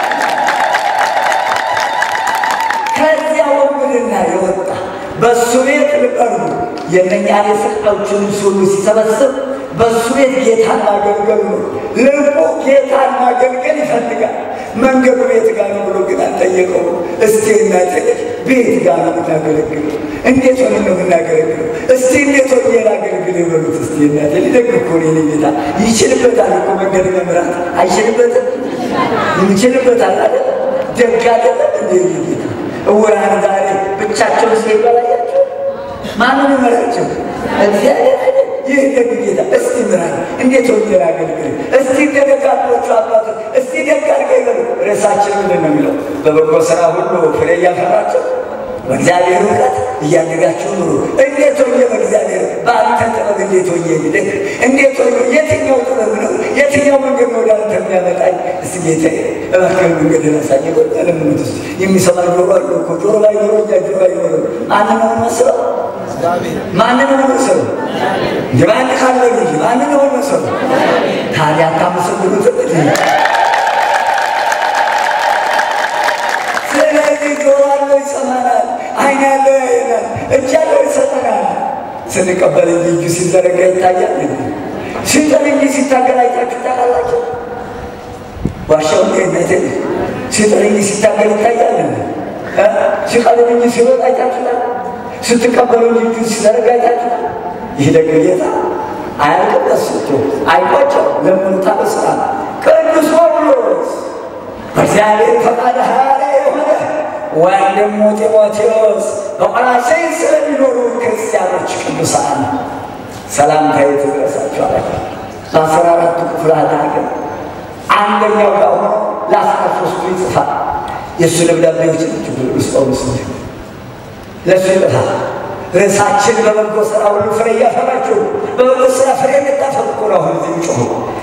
ከዚያ ወንብድና የወጣ በእሱ ቤት ልቀርቡ የእነኛን የሰቃዮችን ሁሉ ሲሰበስብ በእሱ ቤት ጌታን ማገልገል ነው። ልቡ ጌታን ማገልገል ይፈልጋል። መንገዱ ቤት ጋር ነው ብሎ ግን አልጠየቀው። እስቲ እናቴ ቤት ጋር ነው የምናገለግለው? እንዴት ሆነ ነው የምናገለግለው? እስቲ እንዴት ሆኜ ላገልግል ይበሉት። እስቲ እናቴ ሊደግ እኮ ነው የእኔ ጌታ። ይችልበታል እኮ መንገድ መምራት አይችልበትም? ይችልበታል አለ ደግ አይደለም እንደ ጌታ እውራን ዛሬ ብቻቸውን ሲሄዱ አላያቸው? ማንን ይመራቸው? እግዚአብሔር አይደል? ይህ ደግ ጌታ እስቲ ምራን፣ እንዴት ሆኜ ላገልግል? እስቲ እንደ ደጋጎቹ አባቶች እስቲ ደግ አድርገህ ይበሉ። ርዕሳችን ምንድን ነው የሚለው? በበጎ ስራ ሁሉ ፍሬ እያፈራችሁ በእግዚአብሔር እውቀት እያደጋችሁ ኑሩ። እንዴት ሆኜ በእግዚአብሔር በአንተ ጥበብ እንዴት ሆኜ ልደግ? እንዴት ሆኜ የትኛው ጥበብ ነው የትኛው መንገድ ነው ወደ አንተ የሚያመጣኝ? እስቲ ጌታዬ እባክህ መንገድ ላሳኝ። ለምኑት ስ የሚሰማ ጆሮ አለ እኮ ጆሮ ባይኖረው እኛ ጆሮ አይኖረው። ማንን ነው መስለው? ማንን ነው መስለው? የማን ካለ እንጂ ማንን ነው መስለው? ታዲያ አታመሰግኑትም? ስለዚህ ጆሮ አለው ይሰማናል፣ ዓይን ያለው ያየናል፣ እጅ ያለው ይሰጠናል። ስንቀበል እንጂ እጁ ሲዘረጋ ይታያል። ሲጠን እንጂ ሲታገል አይታችሁ ታውቃላችሁ? ዋሻው ነት ሲጠን እንጂ ሲታገል ይታያል። ሲቀልም እንጂ ሲሮጥ አይታችኋል? ስትቀበሉ እንጂ እጁ ሲዘረጋ አይታችኋል? ይህ ደግ ጌታ አያልቅበት ስቶ አይቆጨው ለምኑ ታበስራ ቅዱስ ጳውሎስ በእግዚአብሔር ፈቃድ ሐዋርያ የሆነ ወንድሙ ጢሞቴዎስ በቆላስይን ስለሚኖሩ ክርስቲያኖች ቅዱሳን ሰላምታ ይድረሳችሁ አላቸው። በአስራ አራቱ ክፍላተ ሀገር አንደኛው ጋር ሆኖ ለአስራ ሶስቱ ይጽፋል። የእሱ ደብዳቤዎች ናቸው። ቅዱስ ጳውሎስ ለእሱ ይጽፋል። ርዕሳችን በበጎ ስራ ሁሉ ፍሬ እያፈራችሁ በበጎ ስራ ፍሬ እንድታፈሩ እኮ ነው አሁን እዚህ ጮሁ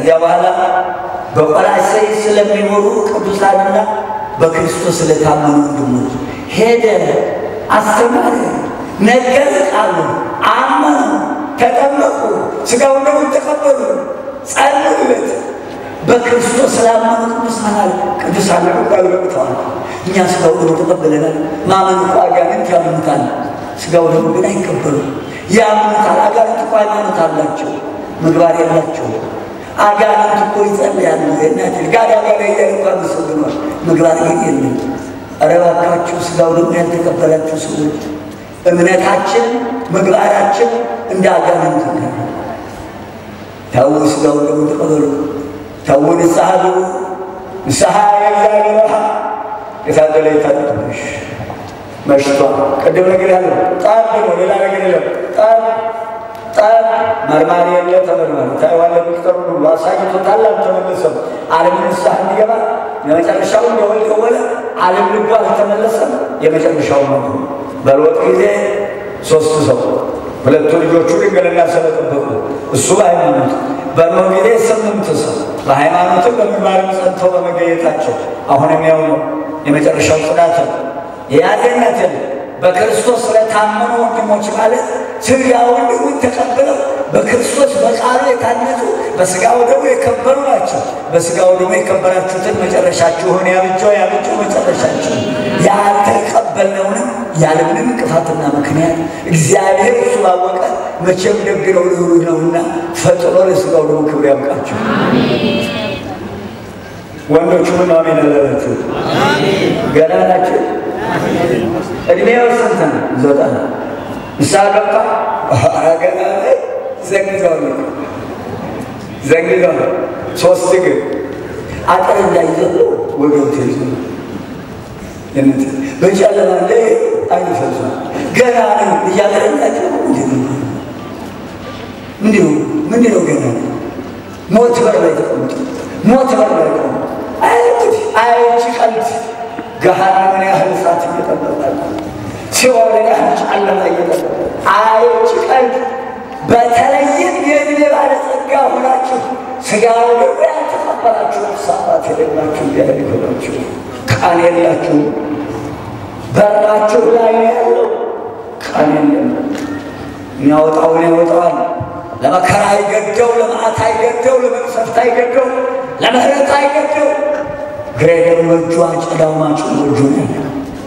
ከዚያ በኋላ በቆላስይስ ስለሚኖሩ ቅዱሳንና በክርስቶስ ስለታመኑ ወንድሞች ሄደ፣ አስተማረ፣ ነገር ቃሉ አመኑ፣ ተጠመቁ፣ ሥጋውን ደሙን ተቀበሉ፣ ጸልዩለት። በክርስቶስ ስላመኑ ቅዱሳን አለ ቅዱሳን ቃሉ ገብተዋል። እኛ ሥጋው ደሙ ተቀበለናል። ማመን እኮ አጋንንት ያምኑታል፣ ሥጋው ደሙ ግን አይቀበሉም። ያምኑታል። አጋንንት እኮ ሃይማኖት አላቸው፣ ምግባር የላቸው። አጋንንት እኮ ይጸልያሉ። የእናት ጋዳ ጋዳ እያለ እንኳ መሰግኗል፣ ምግባር ግን የለም። ኧረ እባካችሁ ሥጋው ደሙ ያልተቀበላችሁ ሰዎች እምነታችን ምግባራችን እንደ አጋንንት ነው። ተው ሥጋው ደሙ ተቀበሉ። ተው ንስሐ ግቡ። ንስሐ የእግዚአብሔር ረሃ የታደለ የታደለሽ መሽቷል። ቅድም ነገር ያለው ጣብ ነው፣ ሌላ ነገር የለም። ጣብ ጣብ መርማሪ የለ ተመርማሪ ታይዋለህ። ሚቅጠሩ ሁሉ አሳይቶታል፣ አልተመለሰም። ዓለም ንስሐ እንዲገባ የመጨረሻው እንደወል ደወለ። ዓለም ልቡ አልተመለሰም። የመጨረሻው ነው። በሎጥ ጊዜ ሶስት ሰው ሁለቱ ልጆቹ ድንግልና ስለጠበቁ እሱ በሃይማኖት በኖህ ጊዜ ስምንት ሰው በሃይማኖትም በምግባርም ጸንተው በመገኘታቸው አሁንም ያው ነው። የመጨረሻው ጽናት ነው። የያዘነት በክርስቶስ ስለታመኑ ወንድሞች ማለት ሥጋውን ደሙን ተቀብለው በክርስቶስ በቃሉ የታነጹ በሥጋው ደግሞ የከበሩ ናቸው። በሥጋው ደግሞ የከበራችሁትን መጨረሻችሁን ያብጀው ያብጀው መጨረሻችሁ ያልተቀበልነውንም ያለምንም እንቅፋትና ምክንያት እግዚአብሔር እሱ ባወቀ መቼም ደግ ነው ልሩህ ነውና ፈጥሮ ለሥጋው ደግሞ ክብር ያብቃችሁ። ወንዶቹ ምን አሜን አላላችሁ? ገና ናቸው። እድሜው ስንት ነው? ዘጠና ንስሐ ገባ ገና ዘግተዋል ዘግተዋል። ሶስት ግን አጥር እንዳይዘሉ ወገብ ተይዞ በጨለማ ላይ አይኑ ፈዟል። ገና ነው እያገረኛቸው ምንድነው ምንድነው ገና ሞት በር ላይ ተቀምጦ ሞት በር ላይ ተቀምጦ አይች አይች ቀልት ገሃነምን ያህል እሳት እየጠበቃል ሲኦልን ያህል ጨለማ እየጠበቃል አይች ቀልት በተለይም የእድሜ ባለጸጋ ሆናችሁ ሥጋ ደግሞ ያልተቀበላችሁ ሳባት የሌላችሁ እንዲያህል ይሆናችሁ ቀን የላችሁ በራችሁ ላይ ነው ያለው ቀን የለም የሚያወጣውን ያወጣዋል ለመከራ አይገደው ለመዓት አይገደው ለመቅሰፍት አይገደው ለምህረት አይገደው ግሬደር በእጁ አጨዳው ማጩ በእጁ ነው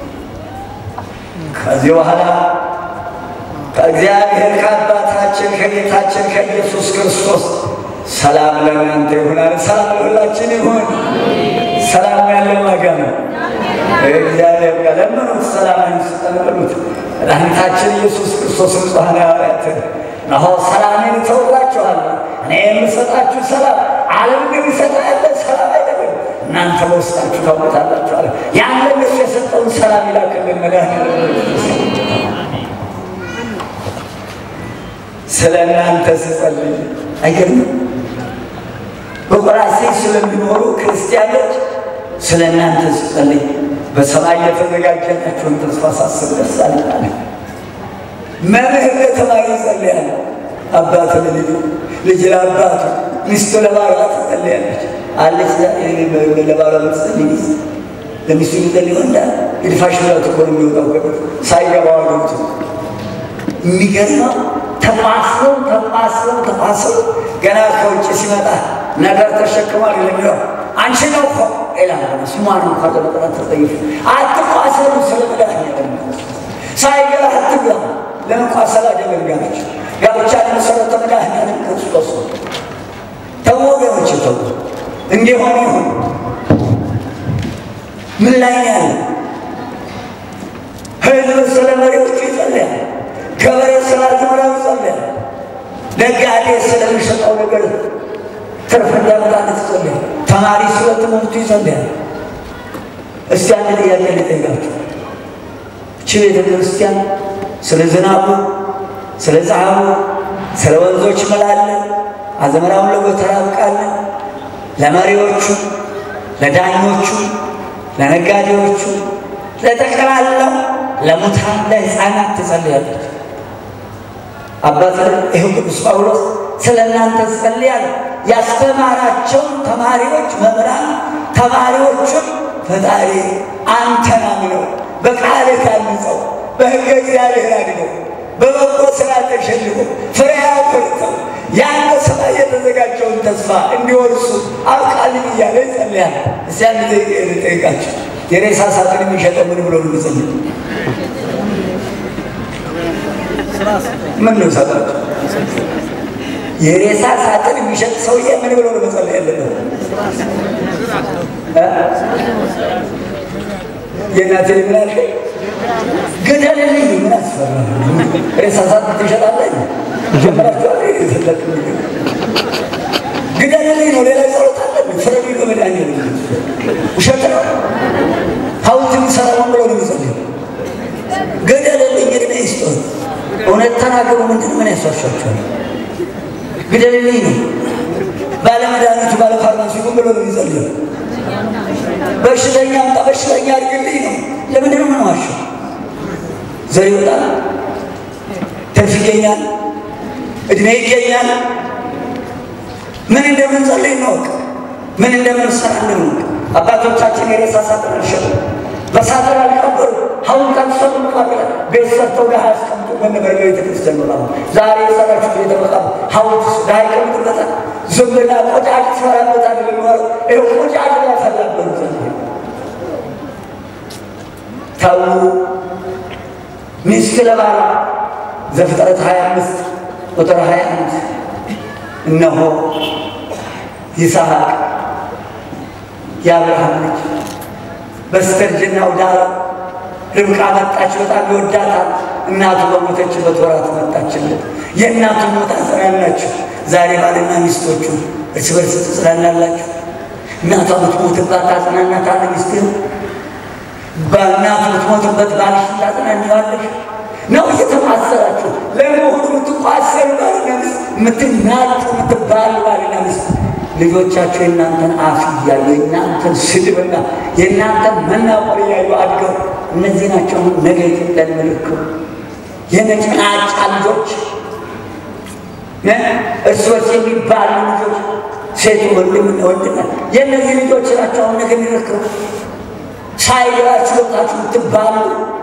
ከዚህ በኋላ ከእግዚአብሔር ከአባታችን ከጌታችን ከኢየሱስ ክርስቶስ ሰላም ለእናንተ ይሁናል። ሰላም ለሁላችን ይሁን። ሰላም ያለው ዋጋ ነው። እግዚአብሔር ጋር ለምኑት፣ ሰላም ይስጠን በሉት። መድኃኒታችን ኢየሱስ ክርስቶስ ንጹሐን ሐዋርያት እነሆ ሰላሜን እተውላችኋለሁ፣ እኔ የምሰጣችሁ ሰላም ዓለም እንደሚሰጥ ያለ ሰላም አይደለም፣ እናንተ በውስጣችሁ ታውቁታላችሁ አለ። ያን ለእነሱ የሰጠውን ሰላም ይላክልን መድኃኒዓለም ስለ እናንተ ስጸልይ አይገርምም? በቆላስይስ ስለሚኖሩ ክርስቲያኖች ስለ እናንተ ስጸልይ በሰማይ የተዘጋጀላችሁን ተስፋ ሳስብ ደስ አለኝ። መምህር ለተማሪ ይጸልያል፣ አባት ለልጁ፣ ልጅ ለአባቱ፣ ሚስቱ ለባሏ ትጸልያለች። አለች ለባሏ ምትጸልይ ሚስት ለሚስቱ የሚጸልይ ወንዳ የድፋሽ ብላት እኮ ነው የሚወጣው ገበት ሳይገባው ገብቶ የሚገርመው ተማስለው ተማስለው ተማስለው ገና ከውጭ ሲመጣ ነገር ተሸክሟል የሚለው አንቺ ነው እኮ ሌላ ስሟን እንኳ ለመጥራት ተጠይፍ አትቋሰሉ ስለ መድኃኒዓለም ሳይገባ አትግባ ለመቋሰል አይደለም ጋብቻ ጋብቻ ለመሰረተ መድኃኒዓለም ክርስቶስ ነው ተው ወገኖች ተው እንዲሆን ይሁን ምን ላይ ነው ያለ ህዝብ ስለ መሪዎቹ ይጸልያል ገበሬ ስለ አዝመራው ይጸልያል ነጋዴ ስለሚሸጠው ነገር ትርፍ እንዲያመጣለት ይጸልያል ተማሪ ስለ ትምህርቱ ይጸልያል እስቲ አንድ ጥያቄ ልጠይቃችሁ እቺ ቤተ ክርስቲያን ስለ ዝናቡ ስለ ፀሐዩ ስለ ወንዞች መላለን አዝመራውን ለጎተራ አብቃለን ለመሪዎቹ ለዳኞቹ ለነጋዴዎቹ ለጠቅላላው ለሙታን ለሕፃናት ትጸልያለች። አባት ይኸው ቅዱስ ጳውሎስ ስለ እናንተ ጸልያለሁ፣ ያስተማራቸውን ተማሪዎች መምህራን ተማሪዎቹን ፈጣሪ አንተን አምነው በቃል ታንጸው በሕገ እግዚአብሔር አድገው በበጎ ስራ ተሸልመው ፍሬ አፍርተው ያን በሰማይ የተዘጋጀውን ተስፋ እንዲወርሱ አብቃልኝ እያለ ይጸልያል። እስቲ አንድ ልጠይቃቸው፣ የሬሳ ሳጥን የሚሸጠው ምን ብሎ ነው የሚጸልይ? ምን ነው ሰጣቸው? የሬሳ ሳጥን የሚሸጥ ሰውዬ ምን ብሎ ነው መጸለይ ያለበት? የእናቴ ምን አልከ? ግደልልኝ። ምን አስፈራ? ሬሳ ሳጥን ትሸጣለህ? ጀምራችኋል? የሰለቅ ግደልልኝ ነው። ሌላ ጸሎት አለ? ፍረዱ ነው መድኃኒዓለም። ውሸት ነው። ሐውልት የሚሰራ ምን ብሎ ነው የሚጸልየው? ግደልልኝ፣ እድሜ ይስጦት። እውነት ተናገሩ። ምንድን ምን ያስዋሻቸዋል? ግደልልኝ ነው። ባለመድኃኒቱ ባለፋርማሲ ምን ብሎ ነው የሚጸልየው? በሽተኛ አምጣ፣ በሽተኛ አድርግልኝ ነው። ለምንድን ነው ምንዋሸው? ዘር ይወጣል፣ ትርፍ ይገኛል፣ እድሜ ይገኛል። ምን እንደምንጸልይ እንወቅ፣ ምን እንደምንሰራ እንወቅ። አባቶቻችን የሬሳ ሳጥን አልሸጡ፣ በሳጥን አልቀበሩ፣ ሐውልት አልሰሩ። ቤት ሰርተው ድሃ ያስቀምጡ በነበር ቤተ ክርስቲያን በጣም ዛሬ የሰራችሁት ቤተ መቃብር ሐውልት ድሃ ይቀምጡበታል። ዝም ብላ ቆጫጭ ትሰራበታል። የሚኖረው ይኸው ቆጫጭ ያፈላበሩ ዘንድ ተዉ። ሚስት ለባሏ ዘፍጥረት 25 ቁጥር 21 እነሆ ይስሐቅ የአብርሃም ልጅ በስተርጅናው ዳር ርብቃ መጣች። በጣም ይወዳታል። እናቱ በሞተችበት ወራት መጣችለት። የእናቱን ሞት አጽናናችሁ። ዛሬ ባልና ሚስቶቹ እርስ በርስ ትጽናናላችሁ። እናቷ ምትሞትባት ታጽናናታለህ ሚስትህን። በእናቱ ምትሞትበት ባልሽ ታጽናኛዋለሽ ነው እየተማሰራችሁ ለመሆኑ የምትቋሰሩ ባልና ሚስት የምትናጩ የምትባሉ ባልና ሚስት ልጆቻቸው የእናንተን አፍ እያዩ የእናንተን ስድብና የእናንተን መናቆር እያዩ አድገው እነዚህ ናቸው ነገ ኢትዮጵያን ምልክቱ የነጭናጫ ልጆች እርስ በርስ የሚባሉ ልጆች ሴቱ ወንድምና ወንድና የእነዚህ ልጆች ናቸው አሁን ነገ የሚረክቡ ሳይገባችሁ ወጣችሁ ምትባሉ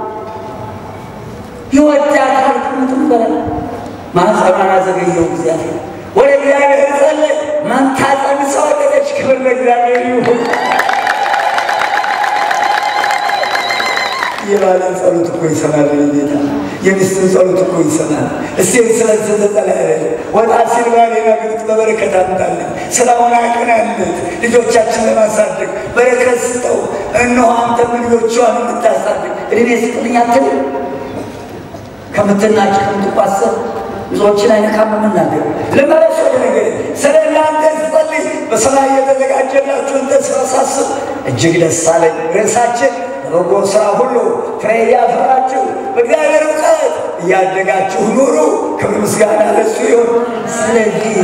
ይወዳታል ምትም በላ ማኅፀኗን አዘገየው እግዚአብሔር ወደ እግዚአብሔር ጸለይ መንታ ጸንሳ ወለደች። ክብር ለእግዚአብሔር ይሁን። የባልን ጸሎት እኮ ይሰማል ጌታ። የሚስትን ጸሎት እኮ ይሰማል። እስቲ ስለተዘጠለ ወጣ ሲል ባሌና ግጥ በበረከት አምጣለን፣ ስራውን አቅናለት፣ ልጆቻችን ለማሳደግ በረከት ስጠው። እነሆ አንተም ልጆቿን እንድታሳድግ እድሜ ስጥልኝ አትልም ከምትናጭ ከምትቋሰር ብዙዎችን አይነካም የምናገር ልመለስ ወደ ነገር ስለ እናንተ ስጸልይ በሰማይ የተዘጋጀላችሁን ተስፋ ሳስብ እጅግ ደስ አለኝ። ርዕሳችን በበጎ ስራ ሁሉ ፍሬ እያፈራችሁ በእግዚአብሔር እውቀት እያደጋችሁ ኑሩ። ክብር ምስጋና ለሱ ይሁን። ስለዚህ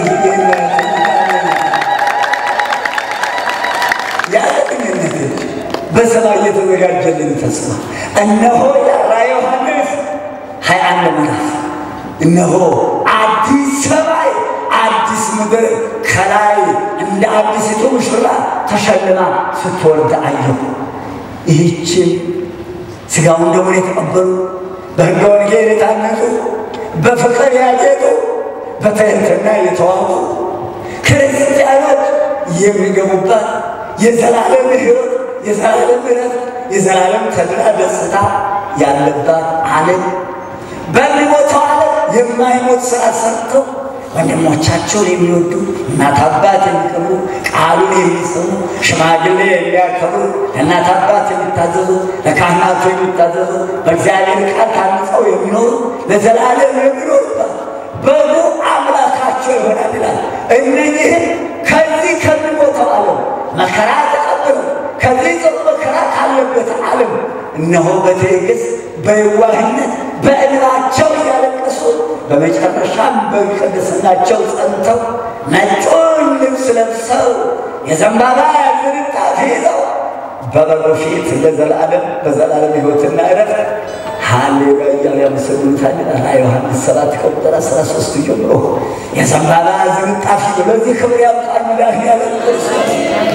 ያለቅንነት በሰማይ የተዘጋጀልን ተስፋ እነሆ ያራ ዮሐንስ ሀያ አንድ ምዕራፍ እነሆ አዲስ ሰማይ አዲስ ምድር ከላይ እንደ አዲሲቱ ሙሽራ ተሸልማ ስትወርድ አየሁ። ይህችን ሥጋውን ደሙን የተቀበሉ በሕገ ወንጌል የታነጹ በፍቅር ያጌጡ በትሕትና የተዋቡ ክርስቲያኖች የሚገቡባት የዘላለም ሕይወት፣ የዘላለም ምሕረት፣ የዘላለም ተድላ ደስታ ያለባት ዓለም በሚሞተው ዓለም የማይሞት ስራ ሰርተው ወንድሞቻቸውን የሚወዱ እናት አባት የሚቀብሩ ቃሉን የሚሰሙ ሽማግሌ የሚያከብሩ ለእናት አባት የሚታዘዙ ለካህናቱ የሚታዘዙ በእግዚአብሔር ቃል ታንጸው የሚኖሩ ለዘላለም የሚኖሩባት በጎ አምላካቸው ይሆናል ይላል። እነዚህም ከዚህ ከሚሞተው ዓለም መከራ ተቀብለው ከዚህ ጽኑ መከራ ካለበት ዓለም እነሆ በትዕግስት በየዋህነት በእንባቸው እያለቀሱ በመጨረሻም በቅድስናቸው ጸንተው ነጩን ልብስ ለብሰው የዘንባባ ዝንጣፊ ይዘው በበሩ ፊት ለዘላለም በዘላለም ሕይወትና ዕረፍት ሃሌሉያ እያሉ ያመሰግኑታል ይላል ዮሐንስ ሰባት ከቁጥር አስራ ሶስት ጀምሮ የዘንባባ ዝንጣፊ ለዚህ ክብር ያብቃል መድኃኒዓለም ክርስቶስ።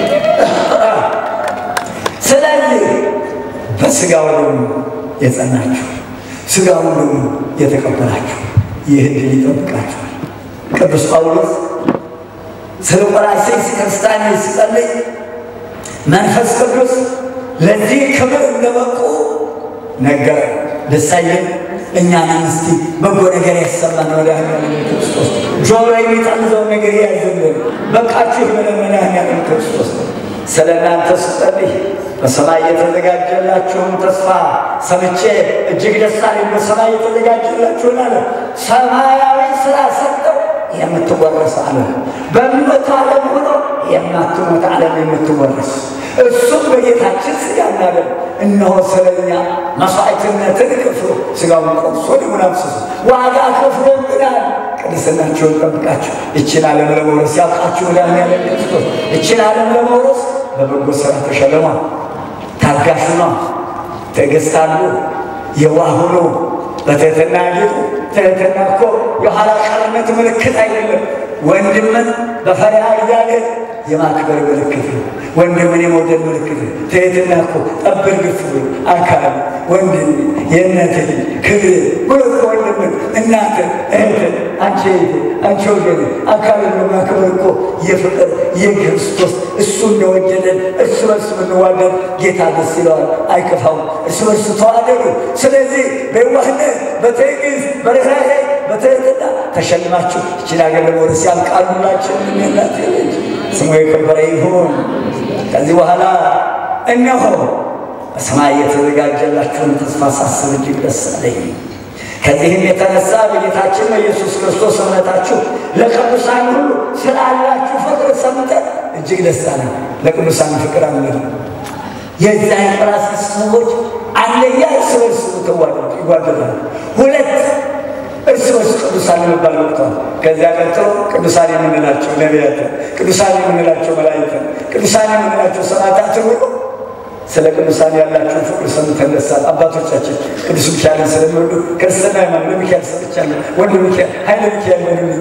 ስለዚህ በስጋው ደግሞ የጸናችሁ ስጋውን ደግሞ የተቀበላችሁ ይህ ድል ይጠብቃችኋል። ቅዱስ ጳውሎስ ስለ ቆላስይስ ክርስቲያኖች ሲጸልይ መንፈስ ቅዱስ ለዚህ ክብር እንደበቁ ነገረ ደሳየን እኛንም እስቲ በጎ ነገር ያሰማን መድኃኒዓለም ክርስቶስ ጆሮ የሚጠምዘውን ነገር ያዝልን። በቃችሁ ብለን መድኃኒዓለም ክርስቶስ ስለ እናንተ ስጸልይ በሰማይ የተዘጋጀላችሁን ተስፋ ሰምቼ እጅግ ደስ አለኝ። በሰማይ የተዘጋጀላችሁን አለ ሰማያዊ ስራ ሰጠው የምትወረስ ዓለም በሚመጣ ዓለም ሆኖ የማትሞት ዓለም የምትወረስ እሱም በጌታችን ሥጋና ደም እነሆ ስለኛ መስዋዕትነትን ከፍሎ ሥጋውን ቆርሶ ደሙን አፍስሶ ዋጋ ከፍሎብናል። ቅድስናችሁን ጠብቃችሁ ይችን ዓለም ለመውረስ ያብቃችሁ። መድኃኒዓለም ክርስቶስ ይችን ዓለም ለመውረስ በበጎ ሥራ ተሸለሟል። ታጋሹ ነው። ትዕግስት አሉ። የዋህ ሁኑ። በትህትና ጌጡ። ትህትና እኮ የኋላ ቀርነት ምልክት አይደለም። ወንድምን በፈሪሃ እግዚአብሔር የማክበር ምልክት ነው። ወንድምን የመውደድ ምልክት ነው። ትህትና እኮ ጠብር ግፍ ብሎ አካል ወንድም የእነት ክብር ብሎ እኮ ወንድምን እናትን እህትን አንቺ እህት አንቺ ወገን አካልን በማክበር እኮ የፍቅር የክርስቶስ እሱ እንደወደደን እርስ በርስ ብንዋደድ ጌታ ደስ ይለዋል፣ አይከፋውም። እርስ በርስ ተዋደዱ። ስለዚህ በዋህነት በትዕግስት በርኅራኄ በትህትና ተሸልማችሁ ይችን አገር ለመውረስ ያብቃሉላችን የሚላት ልጅ ስሙ የከበረ ይሁን። ከዚህ በኋላ እነሆ በሰማይ የተዘጋጀላችሁን ተስፋ ሳስብ እጅግ ደስ አለኝ። ከዚህም የተነሳ በጌታችን በኢየሱስ ክርስቶስ እምነታችሁ ለቅዱሳን ሁሉ ስላላችሁ ፍቅር ሰምተን እጅግ ደስ አለኝ። ለቅዱሳን ፍቅር አለን። የዚያ የቆላስይስ ሰዎች አንደኛ እርስ በርስ ይጓደላሉ። ሁለት እርስ በርስ ቅዱሳን ለመባል ወቅተዋል። ከዚያ ቀጥሎ ቅዱሳን የምንላቸው ነቢያትን፣ ቅዱሳን የምንላቸው መላእክትን፣ ቅዱሳን የምንላቸው ሰማዕታት ሁሉ ስለ ቅዱሳን ያላቸውን ፍቅር ሰምተን ደስ አለን። አባቶቻችን ቅዱስ ሚካኤልን ስለሚወዱ ክርስትና ሃይማኖት ለሚካኤል ሰጥቻለሁ። ወልደ ሚካኤል ኃይለ ሚካኤል ለሚሉ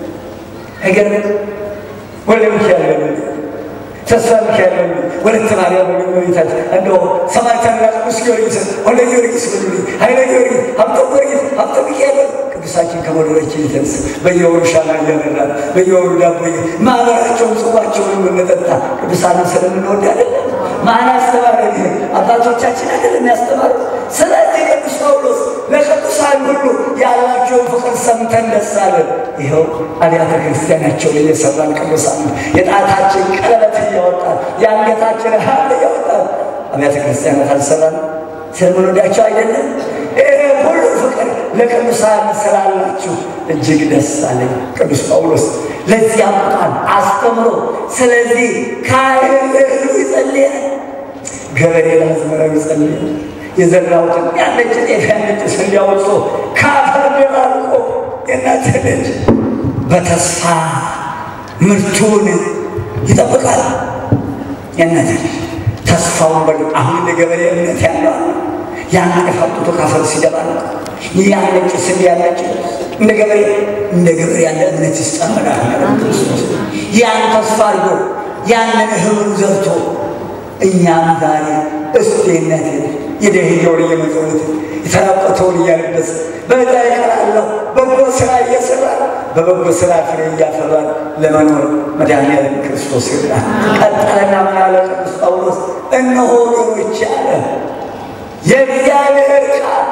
አይገርም። ወልደ ሚካኤል ለሚሉ ተስፋ ሚካኤል ለሚሉ ወለተ ማርያም ለሚታቸው እንደው ሰማዕታትና ቅዱስ ጊዮርጊስን ወልደ ጊዮርጊስ በሉልኝ፣ ኃይለ ጊዮርጊስ፣ ሀብተ ጊዮርጊስ፣ ሀብተ ሚካኤል ቅዱሳችን ከመኖራችን የተነሳ በየወሩ ሻማ እያበራን በየወሩ ዳቦ ማህበራቸውን ጽዋቸውን የምንጠጣ ቅዱሳንን ስለምንወድ አይደለም። ማን አስተማረ? አባቶቻችን አይደለም ያስተማሩ። ስለዚህ ቅዱስ ጳውሎስ ለቅዱሳን ሁሉ ያላቸውን ፍቅር ሰምተን ደስ አለን። ይኸው አብያተ ክርስቲያናቸውን እየሰራን ቅዱሳን የጣታችን ቀለበት እያወጣን የአንገታችን ሀብል እያወጣን አብያተ ክርስቲያናት አልሰራን ስለምንወዳቸው አይደለም። ይሄ ሁሉ ፍቅር ለቅዱሳን ስላላችሁ እጅግ ደስ አለኝ። ቅዱስ ጳውሎስ ለዚህ አምጣን አስተምሮ። ስለዚህ ካህን ለእህሉ ይጸልያል፣ ገበሬ ለአዝመራው ይጸልያል። የዘራሁትን ያነጭ ጤፍ ያነጭ ስንዴ አውጥቶ ከአፈር ደባልቆ የእናት ልጅ በተስፋ ምርቱን ይጠብቃል። የእናት ልጅ ተስፋውን በ አሁን እንደ ገበሬ እምነት ያለው ያን ጤፍ አውጥቶ ከአፈር ሲደባልቅ ያነጭ ስንዴ ያነጭ እንደ ገበሬ እንደ ገበሬ ያለ እምነት ይስጠመዳል። ያን ተስፋ አድርጎ ያንን እህሉን ዘርቶ እኛም ዛሬ እስቴነት የደህየውን እየመጸውት የተራቆተውን እያለበስ በዕዳ ይቀራለሁ በጎ ስራ እየሰራ በበጎ ስራ ፍሬ እያፈራን ለመኖር መድኃኒዓለም ክርስቶስ ይርዳል። ቀጠለና ምን አለ ቅዱስ ጳውሎስ? እነሆ ወገኖች አለ የእግዚአብሔር ቃል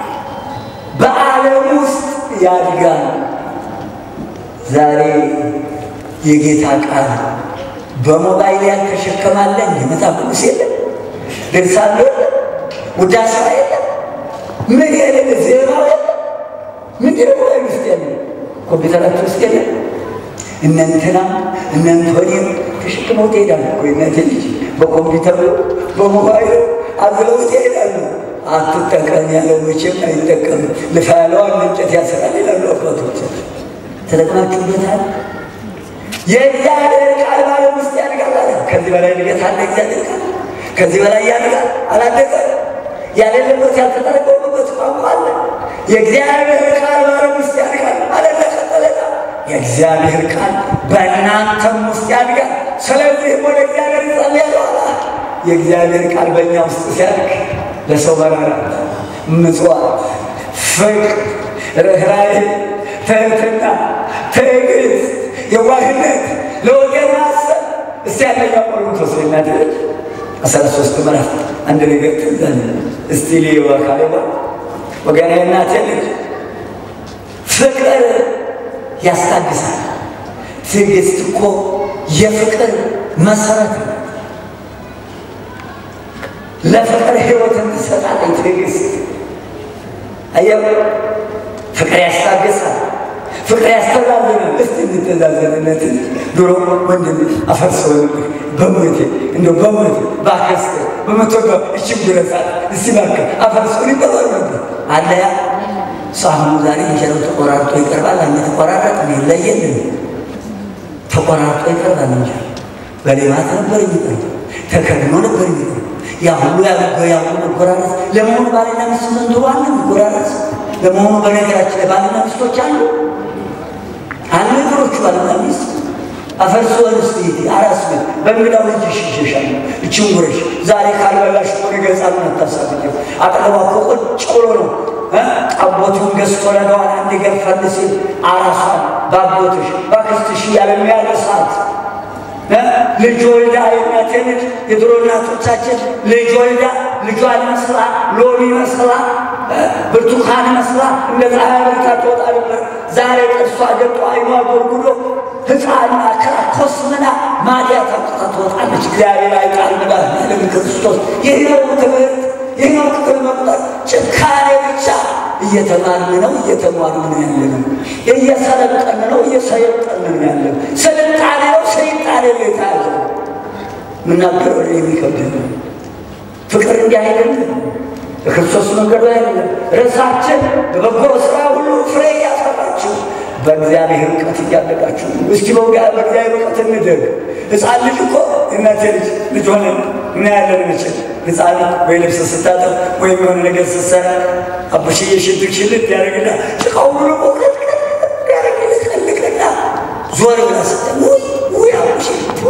በዓለም ውስጥ ያድጋል። ዛሬ የጌታ ቃል በሞባይል ያልተሸከማለን የመጽሐፍ ቅዱስ የለም፣ ድርሳኑ የለም፣ ውዳሴ የለም፣ ምን የለም፣ ዜናው የለም። ምንድን ነው ሞባይል ውስጥ የለም፣ ኮምፒውተራችን ውስጥ የለም። እነንትና እነንቶኔም ተሸክመው ትሄዳሉ እኮ የእናቴ ልጅ በኮምፒውተሩ በሞባይሉ አዝለውት ይሄዳሉ። አትጠቀም ያለው መቼም አይጠቀም። ልፋ ያለዋን እንጨት ያስራል ይላሉ አባቶቻችን። ተጠቅማችሁበታል? የእግዚአብሔር ቃል በዓለም ውስጥ ያድጋል አለ። ከዚህ በላይ እድገት አለ? እግዚአብሔር ቃል ከዚህ በላይ ያድጋል? አላደገ? ያሌለበት ያልተጠረቀመበት የሚኖሩበት ቋንቋ አለ። የእግዚአብሔር ቃል በዓለም ውስጥ ያድጋል ማለት ለቀጠለታ የእግዚአብሔር ቃል በእናንተም ውስጥ ያድጋል። ስለዚህ ወደ እግዚአብሔር ጸልያለሁ አለ። የእግዚአብሔር ቃል በእኛ ውስጥ ሲያድግ ለሰው መራራት፣ ምጽዋት፣ ፍቅር፣ ርኅራኄ፣ ትህትና፣ ትዕግስት፣ የዋህነት፣ ለወገን ማሰብ እስቲ ያለኛ ቆሮንቶስ እናት አስራ ሶስት ምዕራፍ አንድ ነገር ትዛለ እስቲ ሊዋ ካሌዋ ወገና እናቴ ልጅ ፍቅር ያስታግሳል። ትዕግስት እኮ የፍቅር መሰረት ነው። ለፍቅር ሕይወትን ትሰጣለች ትዕግስት። አየው ፍቅር ያስታግሳል። ፍቅር ያስተዛዝናል። እስቲ እንተዛዘንነት ድሮ ወንድም አፈርሰው በሞቴ እንደው በሞቴ ባከስተ በመቶጋ እችም ጉረሳት እስቲ ባከ አፈርሰው ይባባል ነበር አለ ያ ሳሁኑ ዛሬ እንጀራው ተቆራርጦ ይቀርባል። አንድ ተቆራረጥ ይለየልን ተቆራርጦ ይቀርባል። እንጀራ በሌማት ነበር የሚቀርብ ተከድኖ ነበር የሚቀርብ ያ ሁሉ ያደርገው ያ ሁሉ መጎራረስ ለመሆኑ ባልና ሚስት ዘንድሮ አለ መጎራረስ ለመሆኑ በነገራችን ላይ ባልና ሚስቶች አሉ አሉ ነገሮቹ ባልና ሚስት አፈርሶ እንስት አራስ ቤት በእንግዳው ልጅ ይሽሸሻል እችን ጉረሽ ዛሬ ካልበላሽ እኮ ነገ ሕፃኑን አታሳብቂው አጠገቧ እኮ ቁጭ ብሎ ነው ጠቦቱን ገዝቶ ለገዋን አንድ ገፈል ሲል አራሷን ባቦትሽ ባክስትሽ እያለ የሚያነሳት ልጅ ወልዳ የእናቴ ልጅ የድሮ እናቶቻችን ልጅ ወልዳ ልጇን መስላ ሎሚ መስላ ብርቱካን መስላ እንደ ፀሐይ ብርታ ትወጣ ነበር። ዛሬ ጥርሷ ገብቶ አይኗ ጎርጉዶ ሕፃን አከራ ኮስምና ማዲያት አውጥታ ትወጣለች። እግዚአብሔር አይጣል መድኃኒዓለም ክርስቶስ ይህ ነው ትምህርት፣ ይህ ነው ክፍል መቁጠር። ጭካኔ ብቻ እየተማርን ነው፣ እየተማርን ነው ያለ ነው። እየሰለጠን ነው፣ እየሰለጠን ነው ያለ ነው። ስልጣኔ ነው፣ ሰይጣኔ ነው የተያዘ ምናገረው የሚከብድ ነው። ፍቅር እንዲህ አይደለም። የክርስቶስ መንገዱ አይደለም። ርዕሳችን በበጎ ስራ ሁሉ ፍሬ እያፈራችሁ በእግዚአብሔር እውቀት እያደጋችሁ እስኪ በውጋ በእግዚአብሔር እውቀት እንደግ። ሕፃን ልጅ እኮ እናቴ ልጅ ልጅ ሆነ እናያለን መቼም ሕፃን ወይ ልብስ ስታጠብ ወይም የሆነ ነገር ስትሰራ አቡሽዬ ሽልክ ሽልክ ያደርግና ጭቃው ብሎ ቆቅረት ያደርግልቅልቅና ዞር ብላ ስጠ ውይ ውይ አቡሽ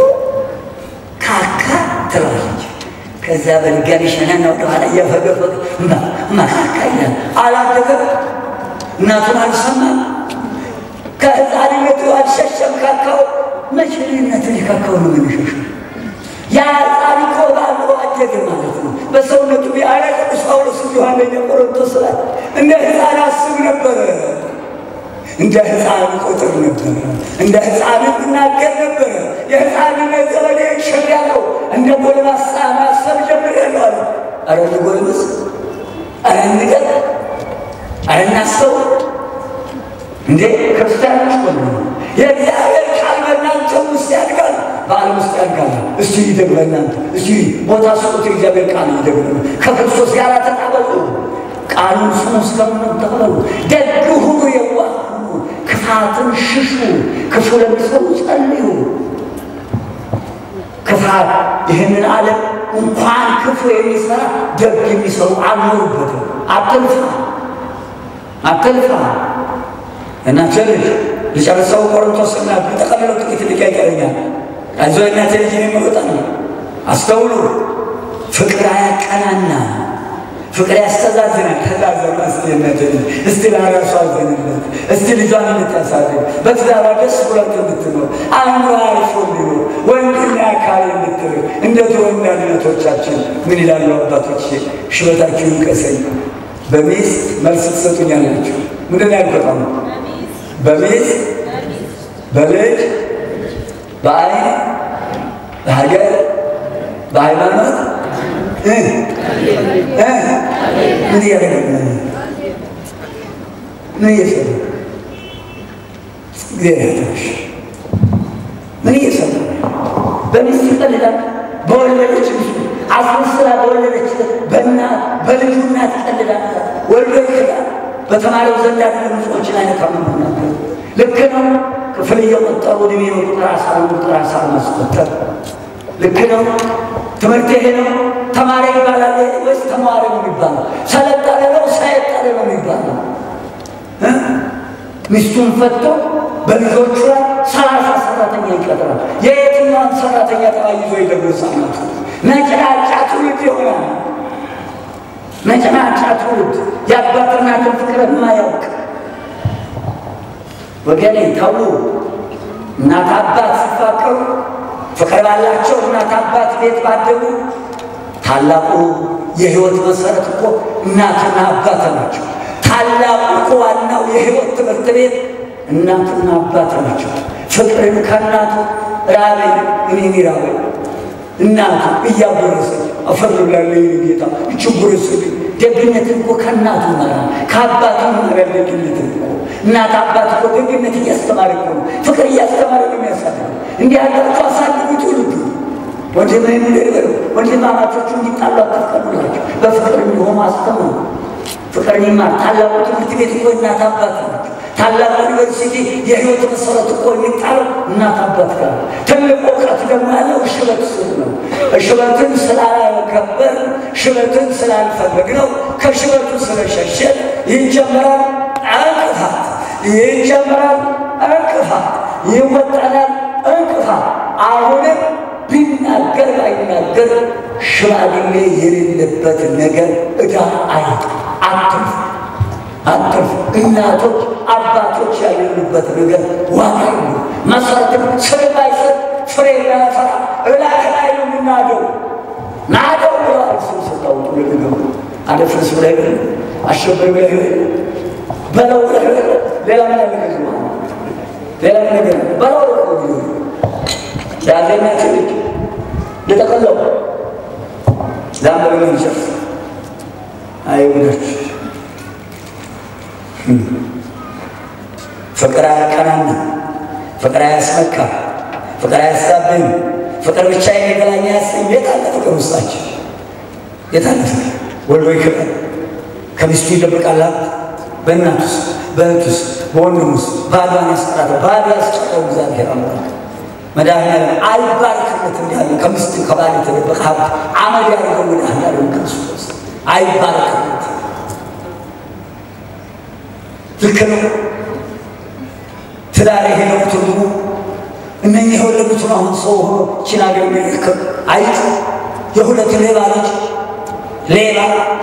ካካ ትላለች። ከዛ በድጋሚ ሸነና ወደኋላ እያፈገፈገ ማካካ ይላል። አላደገም፣ እናቱን አልሰማም፣ ከህፃንነቱ አልሸሸም። ካካው መቼ ልዩነት ካካው ነው የምንሸሸው? ያ ህፃን እኮ በአእምሮ አደገ ማለት ነው። በሰውነቱ ቢያለ ቅዱስ ጳውሎስ እንዲሁ አንደኛ ቆሮንቶስ ላይ እንደ ህፃን አስብ ነበረ፣ እንደ ህፃን ቁጥር ነበረ፣ እንደ ህፃን እናገር ነበረ። የህፃንነት ዘመኔ ሽር ያለው እንደ ጎልማሳ ማሰብ ጀምሬያለሁ አለ። አረ እንጎልምስ፣ አረ እንገር፣ አረ እናስተው እንዴ ክርስቲያኖች ሆነ የእግዚአብሔር ቃል በእናንተ ውስጥ ያድጋል፣ በዓለም ውስጥ ያድጋል። እስቲ ይደግ በእናንተ እስቲ ቦታ ስጡት። የእግዚአብሔር ቃል ይደግ ከክርስቶስ ጋር ተጣበቁ። ቃሉን ስሙ እስከምንም ተብለው ደግ ሁኑ፣ የዋህ ሁኑ፣ ክፋትን ሽሹ፣ ክፉ ለሚሰሩ ጸልዩ። ክፋት ይህንን ዓለም እንኳን ክፉ የሚሰራ ደግ የሚሰሩ አልኖሩበትም። አትልፋ አትልፋ እናቴ ልጅ ልጨርሰው ቆሮንቶስ እና ጠቀልለው ጥቂት ልቅ ይቀረኛል። አይዞ እናቴ ልጅ የሚመጣ ነው። አስተውሉ። ፍቅር አያቀናና ፍቅር ያስተዛዝናል። ተዛዘኑ። እስቲ እናቴ ልጅ እስቲ ለራሱ አዘንለት። እስቲ ልጇን እንድታሳድግ በትዳሯ ደስ ብሏት እንድትኖር አእምሮ አርፎ እንዲኖር ወንድና አካል እንድትር እንደ ድሮ እናቶቻችን ምን ይላሉ አባቶች? ሽበታችሁን ቀሰኝ በሚስት መልስ ትሰጡኛላችሁ። ምንድን ነው ያልቆጣ ነው በሚስት በልጅ በአይን በሀገር በሃይማኖት ምን እያደረገ ምን እየሰራ እግዚአብሔር ምን እየሰራ በሚስት ይቀልዳል። በወለደች አስመስላ በወለደች በእናት በልጁ እናት ይቀልዳል። ወልዶ ይክዳል። በተማሪው ዘንድ ያለ ንጹዎችን አይነካም ነበር። ልክ ነው። ክፍል እየቆጠሩ ዕድሜ ቁጥር አሳር ቁጥር አሳር ማስቆጠር ልክ ነው። ትምህርት ይሄ ነው። ተማሪ ይባላል ወይስ ተማሪ ነው የሚባለው? ሰለጠነ ነው ሳይት ፈቀደ ነው የሚባለው። ሚስቱን ፈቶ በልጆቹ ላይ ሰላሳ ሰራተኛ ይቀጥራል። የየትኛውን ሰራተኛ ተባይዞ ይደርሳል? ነጭናጫ ትውልድ ይሆናል። ነጭናጫ ትውልድ የአባትና ፍቅር የማያውቅ ወገኔ ተው። እናት አባት ሲፋቀሩ ፍቅር ባላቸው እናት አባት ቤት ባደጉ ታላቁ የህይወት መሰረት እኮ እናትና አባት ናቸው። ታላቁ እኮ ዋናው የህይወት ትምህርት ቤት እናትና አባት ናቸው። ፍቅርን ከእናቱ ራበኝ እኔን ራበኝ እናቱ እያጎረሰች አፈር ብላለ ጌታ እችጉርስልኝ ደግነትን እኮ ከእናቱ ይማራል፣ ከአባቱ ይማራል። ደግነትን እኮ እናት አባት እኮ ደግነት እያስተማረ እኮ ነው፣ ፍቅር እያስተማረ ነው የሚያሳድገው። እንዲህ ያላቸው አሳድጉ ትውልዱ ወንድምህን ንገር፣ ወንድማማቾቹ እንዲጣሉ አትፍቀዱላቸው፣ በፍቅር እንዲሆኑ አስተምሩ። ፍቅርን ይማር። ታላቁ ትምህርት ቤት እኮ እናት አባት ናቸው። ታላቁ ዩኒቨርሲቲ የህይወት መሰረት እኮ የሚጣለው እናት አባት ጋር። ትልቅ እውቀት ደግሞ ያለው ሽበት ስር ነው። ሽበትን ስላላከበር ሽበትን ስላልፈለግ ነው ከሽበቱ ስለሸሸን ይጀምራል እንቅፋት፣ ይጀምራል እንቅፋት፣ ይወጠናል እንቅፋት። አሁንም ቢናገር ባይናገር ሽማግሌ የሌለበት ነገር ዕዳ አይጥ አትርፍ አትርፍ። እናቶች አባቶች ያሌሉበት ነገር ዋጋ የለም። መሰረትም ስር ባይሰጥ ፍሬ ባያፈራ እላይ ላይ ነው የምናደው። ናደው ብለዋል። ስም ስታውጡ ለነገሩ አደፍርስ ብለህ አሸበር ብለህ በለው ብለህ ሌላ ምን ያለ ሌላ ምን ነገር በለው ያዘኛ ትልቅ የተቀለው ዛምበ መንሸፍ አይሁዳች ፍቅር አያቀናና፣ ፍቅር አያስመካ፣ ፍቅር አያሳብኝ፣ ፍቅር ብቻ የሚገላኝ ያሰኝ። የት አለ ፍቅር ውስጣችን? የት አለ ፍቅር? ወልዶ ይክዳል፣ ከሚስቱ ይደብቃል። በእናት ውስጥ፣ በእህት ውስጥ፣ በወንድም ውስጥ ባዷን ያስቀራል። ባዶ ያስቀረው እግዚአብሔር አምላክ መድኃኒዓለም አይባርክለት እንዲያለ ከሚስት ከባል የተደበቀ ሀብት አመድ ያደርገው መድኃኒዓለም ክርስቶስ አይባርክለት። ልክ ነው። ትዳር ይሄ ነው ትርጉሙ። እነኚህ የወለዱትን አሁን ሰው ሆኖ ችን ሀገር የሚረከብ አይጥ የሁለት ሌባ ልጅ ሌባ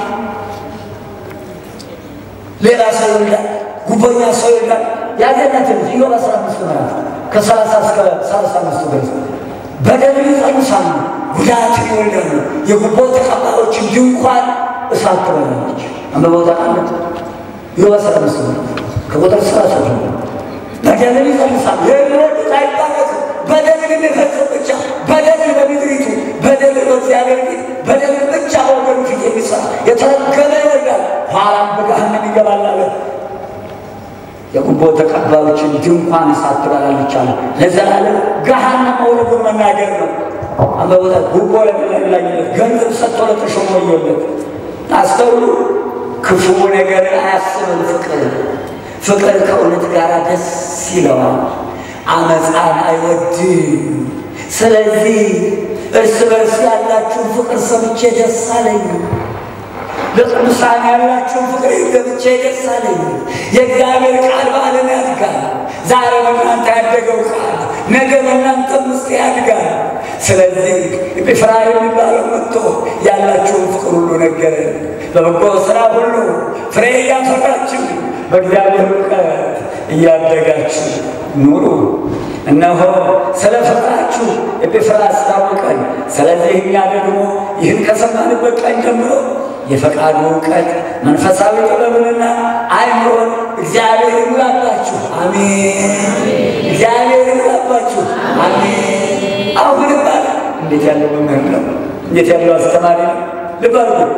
ሌላ ሰው ይወልዳል፣ ጉቦኛ ሰው ይወልዳል። ያገኛት ልጅ ኢዮብ አስራ አምስት ምዕራፍ ከሰላሳ እስከ ሰላሳ አምስት ድረስ በደል ይጸንሳሉ፣ ጉዳት ይወልዳሉ። የጉቦ ተቀባዮችን ድንኳን እሳት ትበላለች። አንበበው ታውቃለች። ኢዮብ አስራ አምስት ምዕራፍ ከቁጥር ሰላሳ ጀምሮ በደልን ይጸንሳሉ። የሚወዱት አይባረክም። በደልን የሚፈጽም ብቻ በደልን በምድሪቱ በደልን በእግዚአብሔር ፊት በደልን ብቻ በወገኑ ፊት የሚሰራ የተረገመ ይወልዳል፣ ኋላም በገሃነም ይገባል አለ። የጉቦ ተቀባዮችን ድንኳን እሳት ትበላለች አለ። ለዘላለም ገሃነም መውረዱን መናገር ነው። አንበቦታ ጉቦ ለሚላኝነት ገንዘብ ሰጥቶ ለተሾመ ወዮለት። አስተውሉ። ክፉ ነገር አያስብም ፍቅር ፍቅር ከእውነት ጋር ደስ ይለዋል፣ አመፃን አይወድም። ስለዚህ እርስ በርስ ያላችሁን ፍቅር ሰምቼ ደስ አለኝ። ለቅዱሳን ያላችሁን ፍቅር ገብቼ ደስ አለኝ። የእግዚአብሔር ቃል በዓለም ያድጋል። ዛሬ በእናንተ ያደገው ቃል ነገ በእናንተም ውስጥ ያድጋል። ስለዚህ ኤጲፍራ የሚባለው መጥቶ ያላችሁን ፍቅር ሁሉ ነገረን። በበጎ ስራ ሁሉ ፍሬ እያፈራችሁ በእግዚአብሔር እውቀት እያደጋችሁ ኑሩ። እነሆ ስለ ፍቅራችሁ ኤጲፍራ አስታወቀን። ስለዚህ እኛ ደግሞ ይህን ከሰማንበት ቀን ጀምሮ የፈቃዱ እውቀት መንፈሳዊ ጥበብንና አእምሮን እግዚአብሔር ይሙላባችሁ። አሜን። እግዚአብሔር ይሙላባችሁ። አሜን። አሁን ባል እንዴት ያለው መምህር ነው! እንዴት ያለው አስተማሪ ነው! ልብ አድርጉ።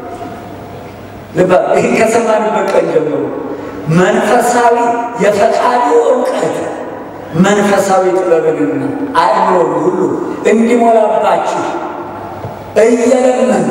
ልብ ይህን ከሰማንበት ቀን ጀምሮ መንፈሳዊ የፈቃዱ እውቀት መንፈሳዊ ጥበብንና አእምሮን ሁሉ እንዲሞላባችሁ እየለመን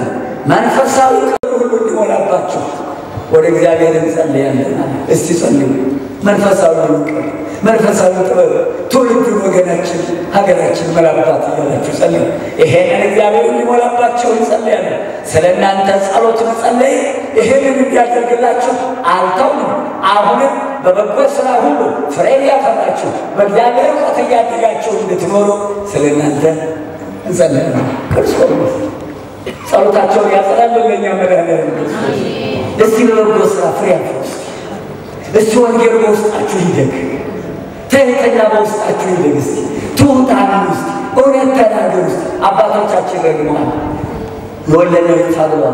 መንፈሳዊ እውቀት ሁሉ እንዲሞላባችሁ ወደ እግዚአብሔር እንጸልያለን። እስቲ ጸልዩ። መንፈሳዊ እውቀት፣ መንፈሳዊ ጥበብ ትውልዱን፣ ወገናችን፣ ሀገራችን መላባት እያላችሁ ጸልዩ። ይሄንን እግዚአብሔር እንዲሞላባቸው እንጸልያለን። ስለ እናንተ ጸሎት መጸለይ ይሄንን እንዲያደርግላችሁ አልተውንም። አሁንም በበጎ ስራ ሁሉ ፍሬ እያፈራችሁ በእግዚአብሔር እውቀት እያደጋችሁ እንድትኖሩ ስለ እናንተ እንጸልያለን። ክርስቶስ ጸሎታቸውን ያጸናልን ለእኛ መድኃኒዓለም ክርስቶስ። እስቲ በበጎ ስራ ፍሬ ያፍሩ። እስቲ ወንጌል በውስጣችሁ ይደግ፣ ትህትና በውስጣችሁ ይደግ። እስቲ ትሑታን ውስጥ እውነት ተናገር ውስጥ አባቶቻችን ረግመዋል። የወለደ ይጥፋ ብለዋል።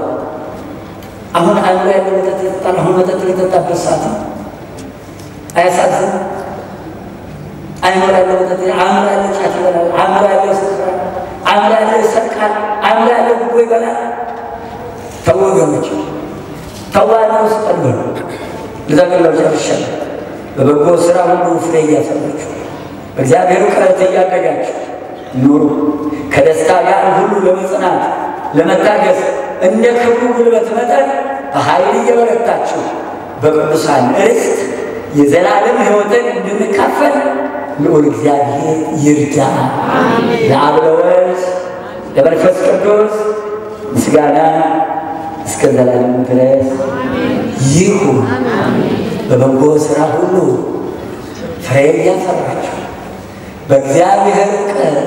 አሁን አእምሮ ያለው መጠጥ ይጠጣል። አሁን መጠጥ የጠጣበት ሰዓት ነው። አያሳዝን? አእምሮ ያለው መጠጥ አእምሮ ያለው ጫት ይበላል። አእምሮ ያለው ይሰክራል። አእምሮ ያለው ይሰርቃል። አእምሮ ያለው ጉቦ ይበላል። ተው ወገኖች፣ ተው አእምሮ ውስጥ ቀልበሉ። ልዘግለው ጨርሻለሁ። በበጎ ስራ ሁሉ ፍሬ እያፈራችሁ በእግዚአብሔር እውቀት እያደጋችሁ ኑሩ። ከደስታ ጋር ሁሉ ለመጽናት ለመታገስ እንደ ክብሩ ጉልበት መጠን በኃይል እየበረታችሁ በቅዱሳን ርስት የዘላለም ሕይወትን እንድንካፈል ልዑል እግዚአብሔር ይርዳ። ለአብ ለወልድ ለመንፈስ ቅዱስ ምስጋና እስከ ዘላለም ድረስ ይሁን። በበጎ ሥራ ሁሉ ፍሬ እያፈራችሁ በእግዚአብሔር እውቀት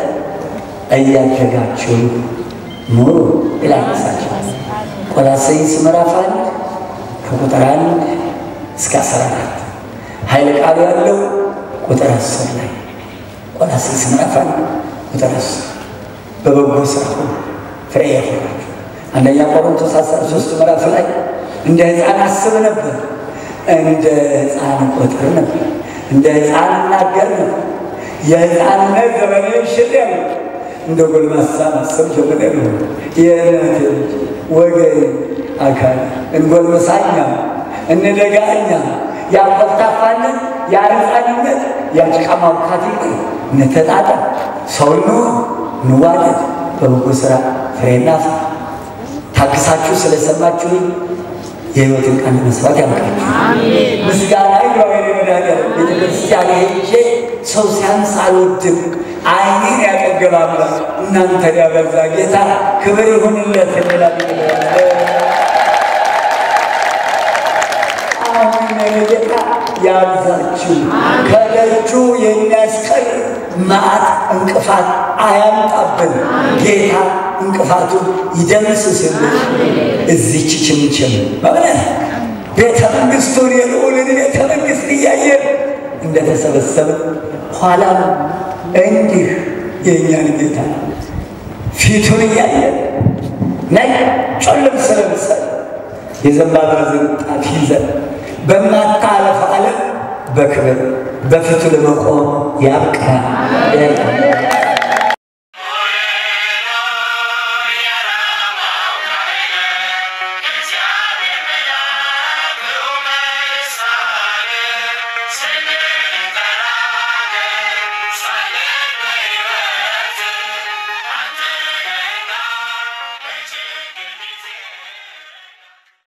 እያደጋችሁ ኑሩ ይላል ራሳቸው። ቆላስይስ ምዕራፍ አንድ ከቁጥር አንድ እስከ አስራ አራት ኃይለ ቃሉ ያለው ቁጥር አስር ላይ ቆላስይስ ምዕራፍ አንድ ቁጥር አስር በበጎ ስራ ሁሉ ፍሬ ያፈራችሁ። አንደኛ ቆሮንቶስ አስራ ሶስት ምዕራፍ ላይ እንደ ሕፃን አስብ ነበር፣ እንደ ሕፃን ቆጥር ነበር፣ እንደ ሕፃን እናገር ነበር። የሕፃንነት ዘመኔ ሽል ያለ እንደ ጎልማሳ ማሰብ ጀምሬ ነው። የእናቴ ልጅ ወገን አካል እንጎልመሳኛ እንደጋኛ ያቆፍታፋነት የሕፃንነት የጭቃ ማብካት ይቅር እንተጣጣ ሰው እንሁን እንዋደድ በበጎ ስራ ፍሬ እናፍራ። ታግሳችሁ ስለሰማችሁ የሕይወትን ቃል መስራት ያምቃችሁ። ምስጋና ይግባዊ መድኃኒዓለም ቤተ ክርስቲያን ሄጄ ሰው ሲያንስ አልወድም። ዓይኔን ያጠገበ አምላክ እናንተን ያበዛ ጌታ ክብር ይሁንለት እንላለን። አሁን ጌታ ያብዛችሁ፣ ከደጁ የሚያስቀር መዓት እንቅፋት አያምጣብን። ጌታ እንቅፋቱን ይደምስስልን። እዚች ችምችም በእውነት ቤተ መንግሥቱን የልዑልን ቤተ መንግሥት እያየን እንደተሰበሰብን ኋላም እንዲህ የእኛን ጌታ ፊቱን እያየን ነጩን ልብስ ለብሰን የዘንባባ ዝንጣፊ ይዘን በማታለፍ ዓለም በክብር በፊቱ ለመቆም ያብቃን።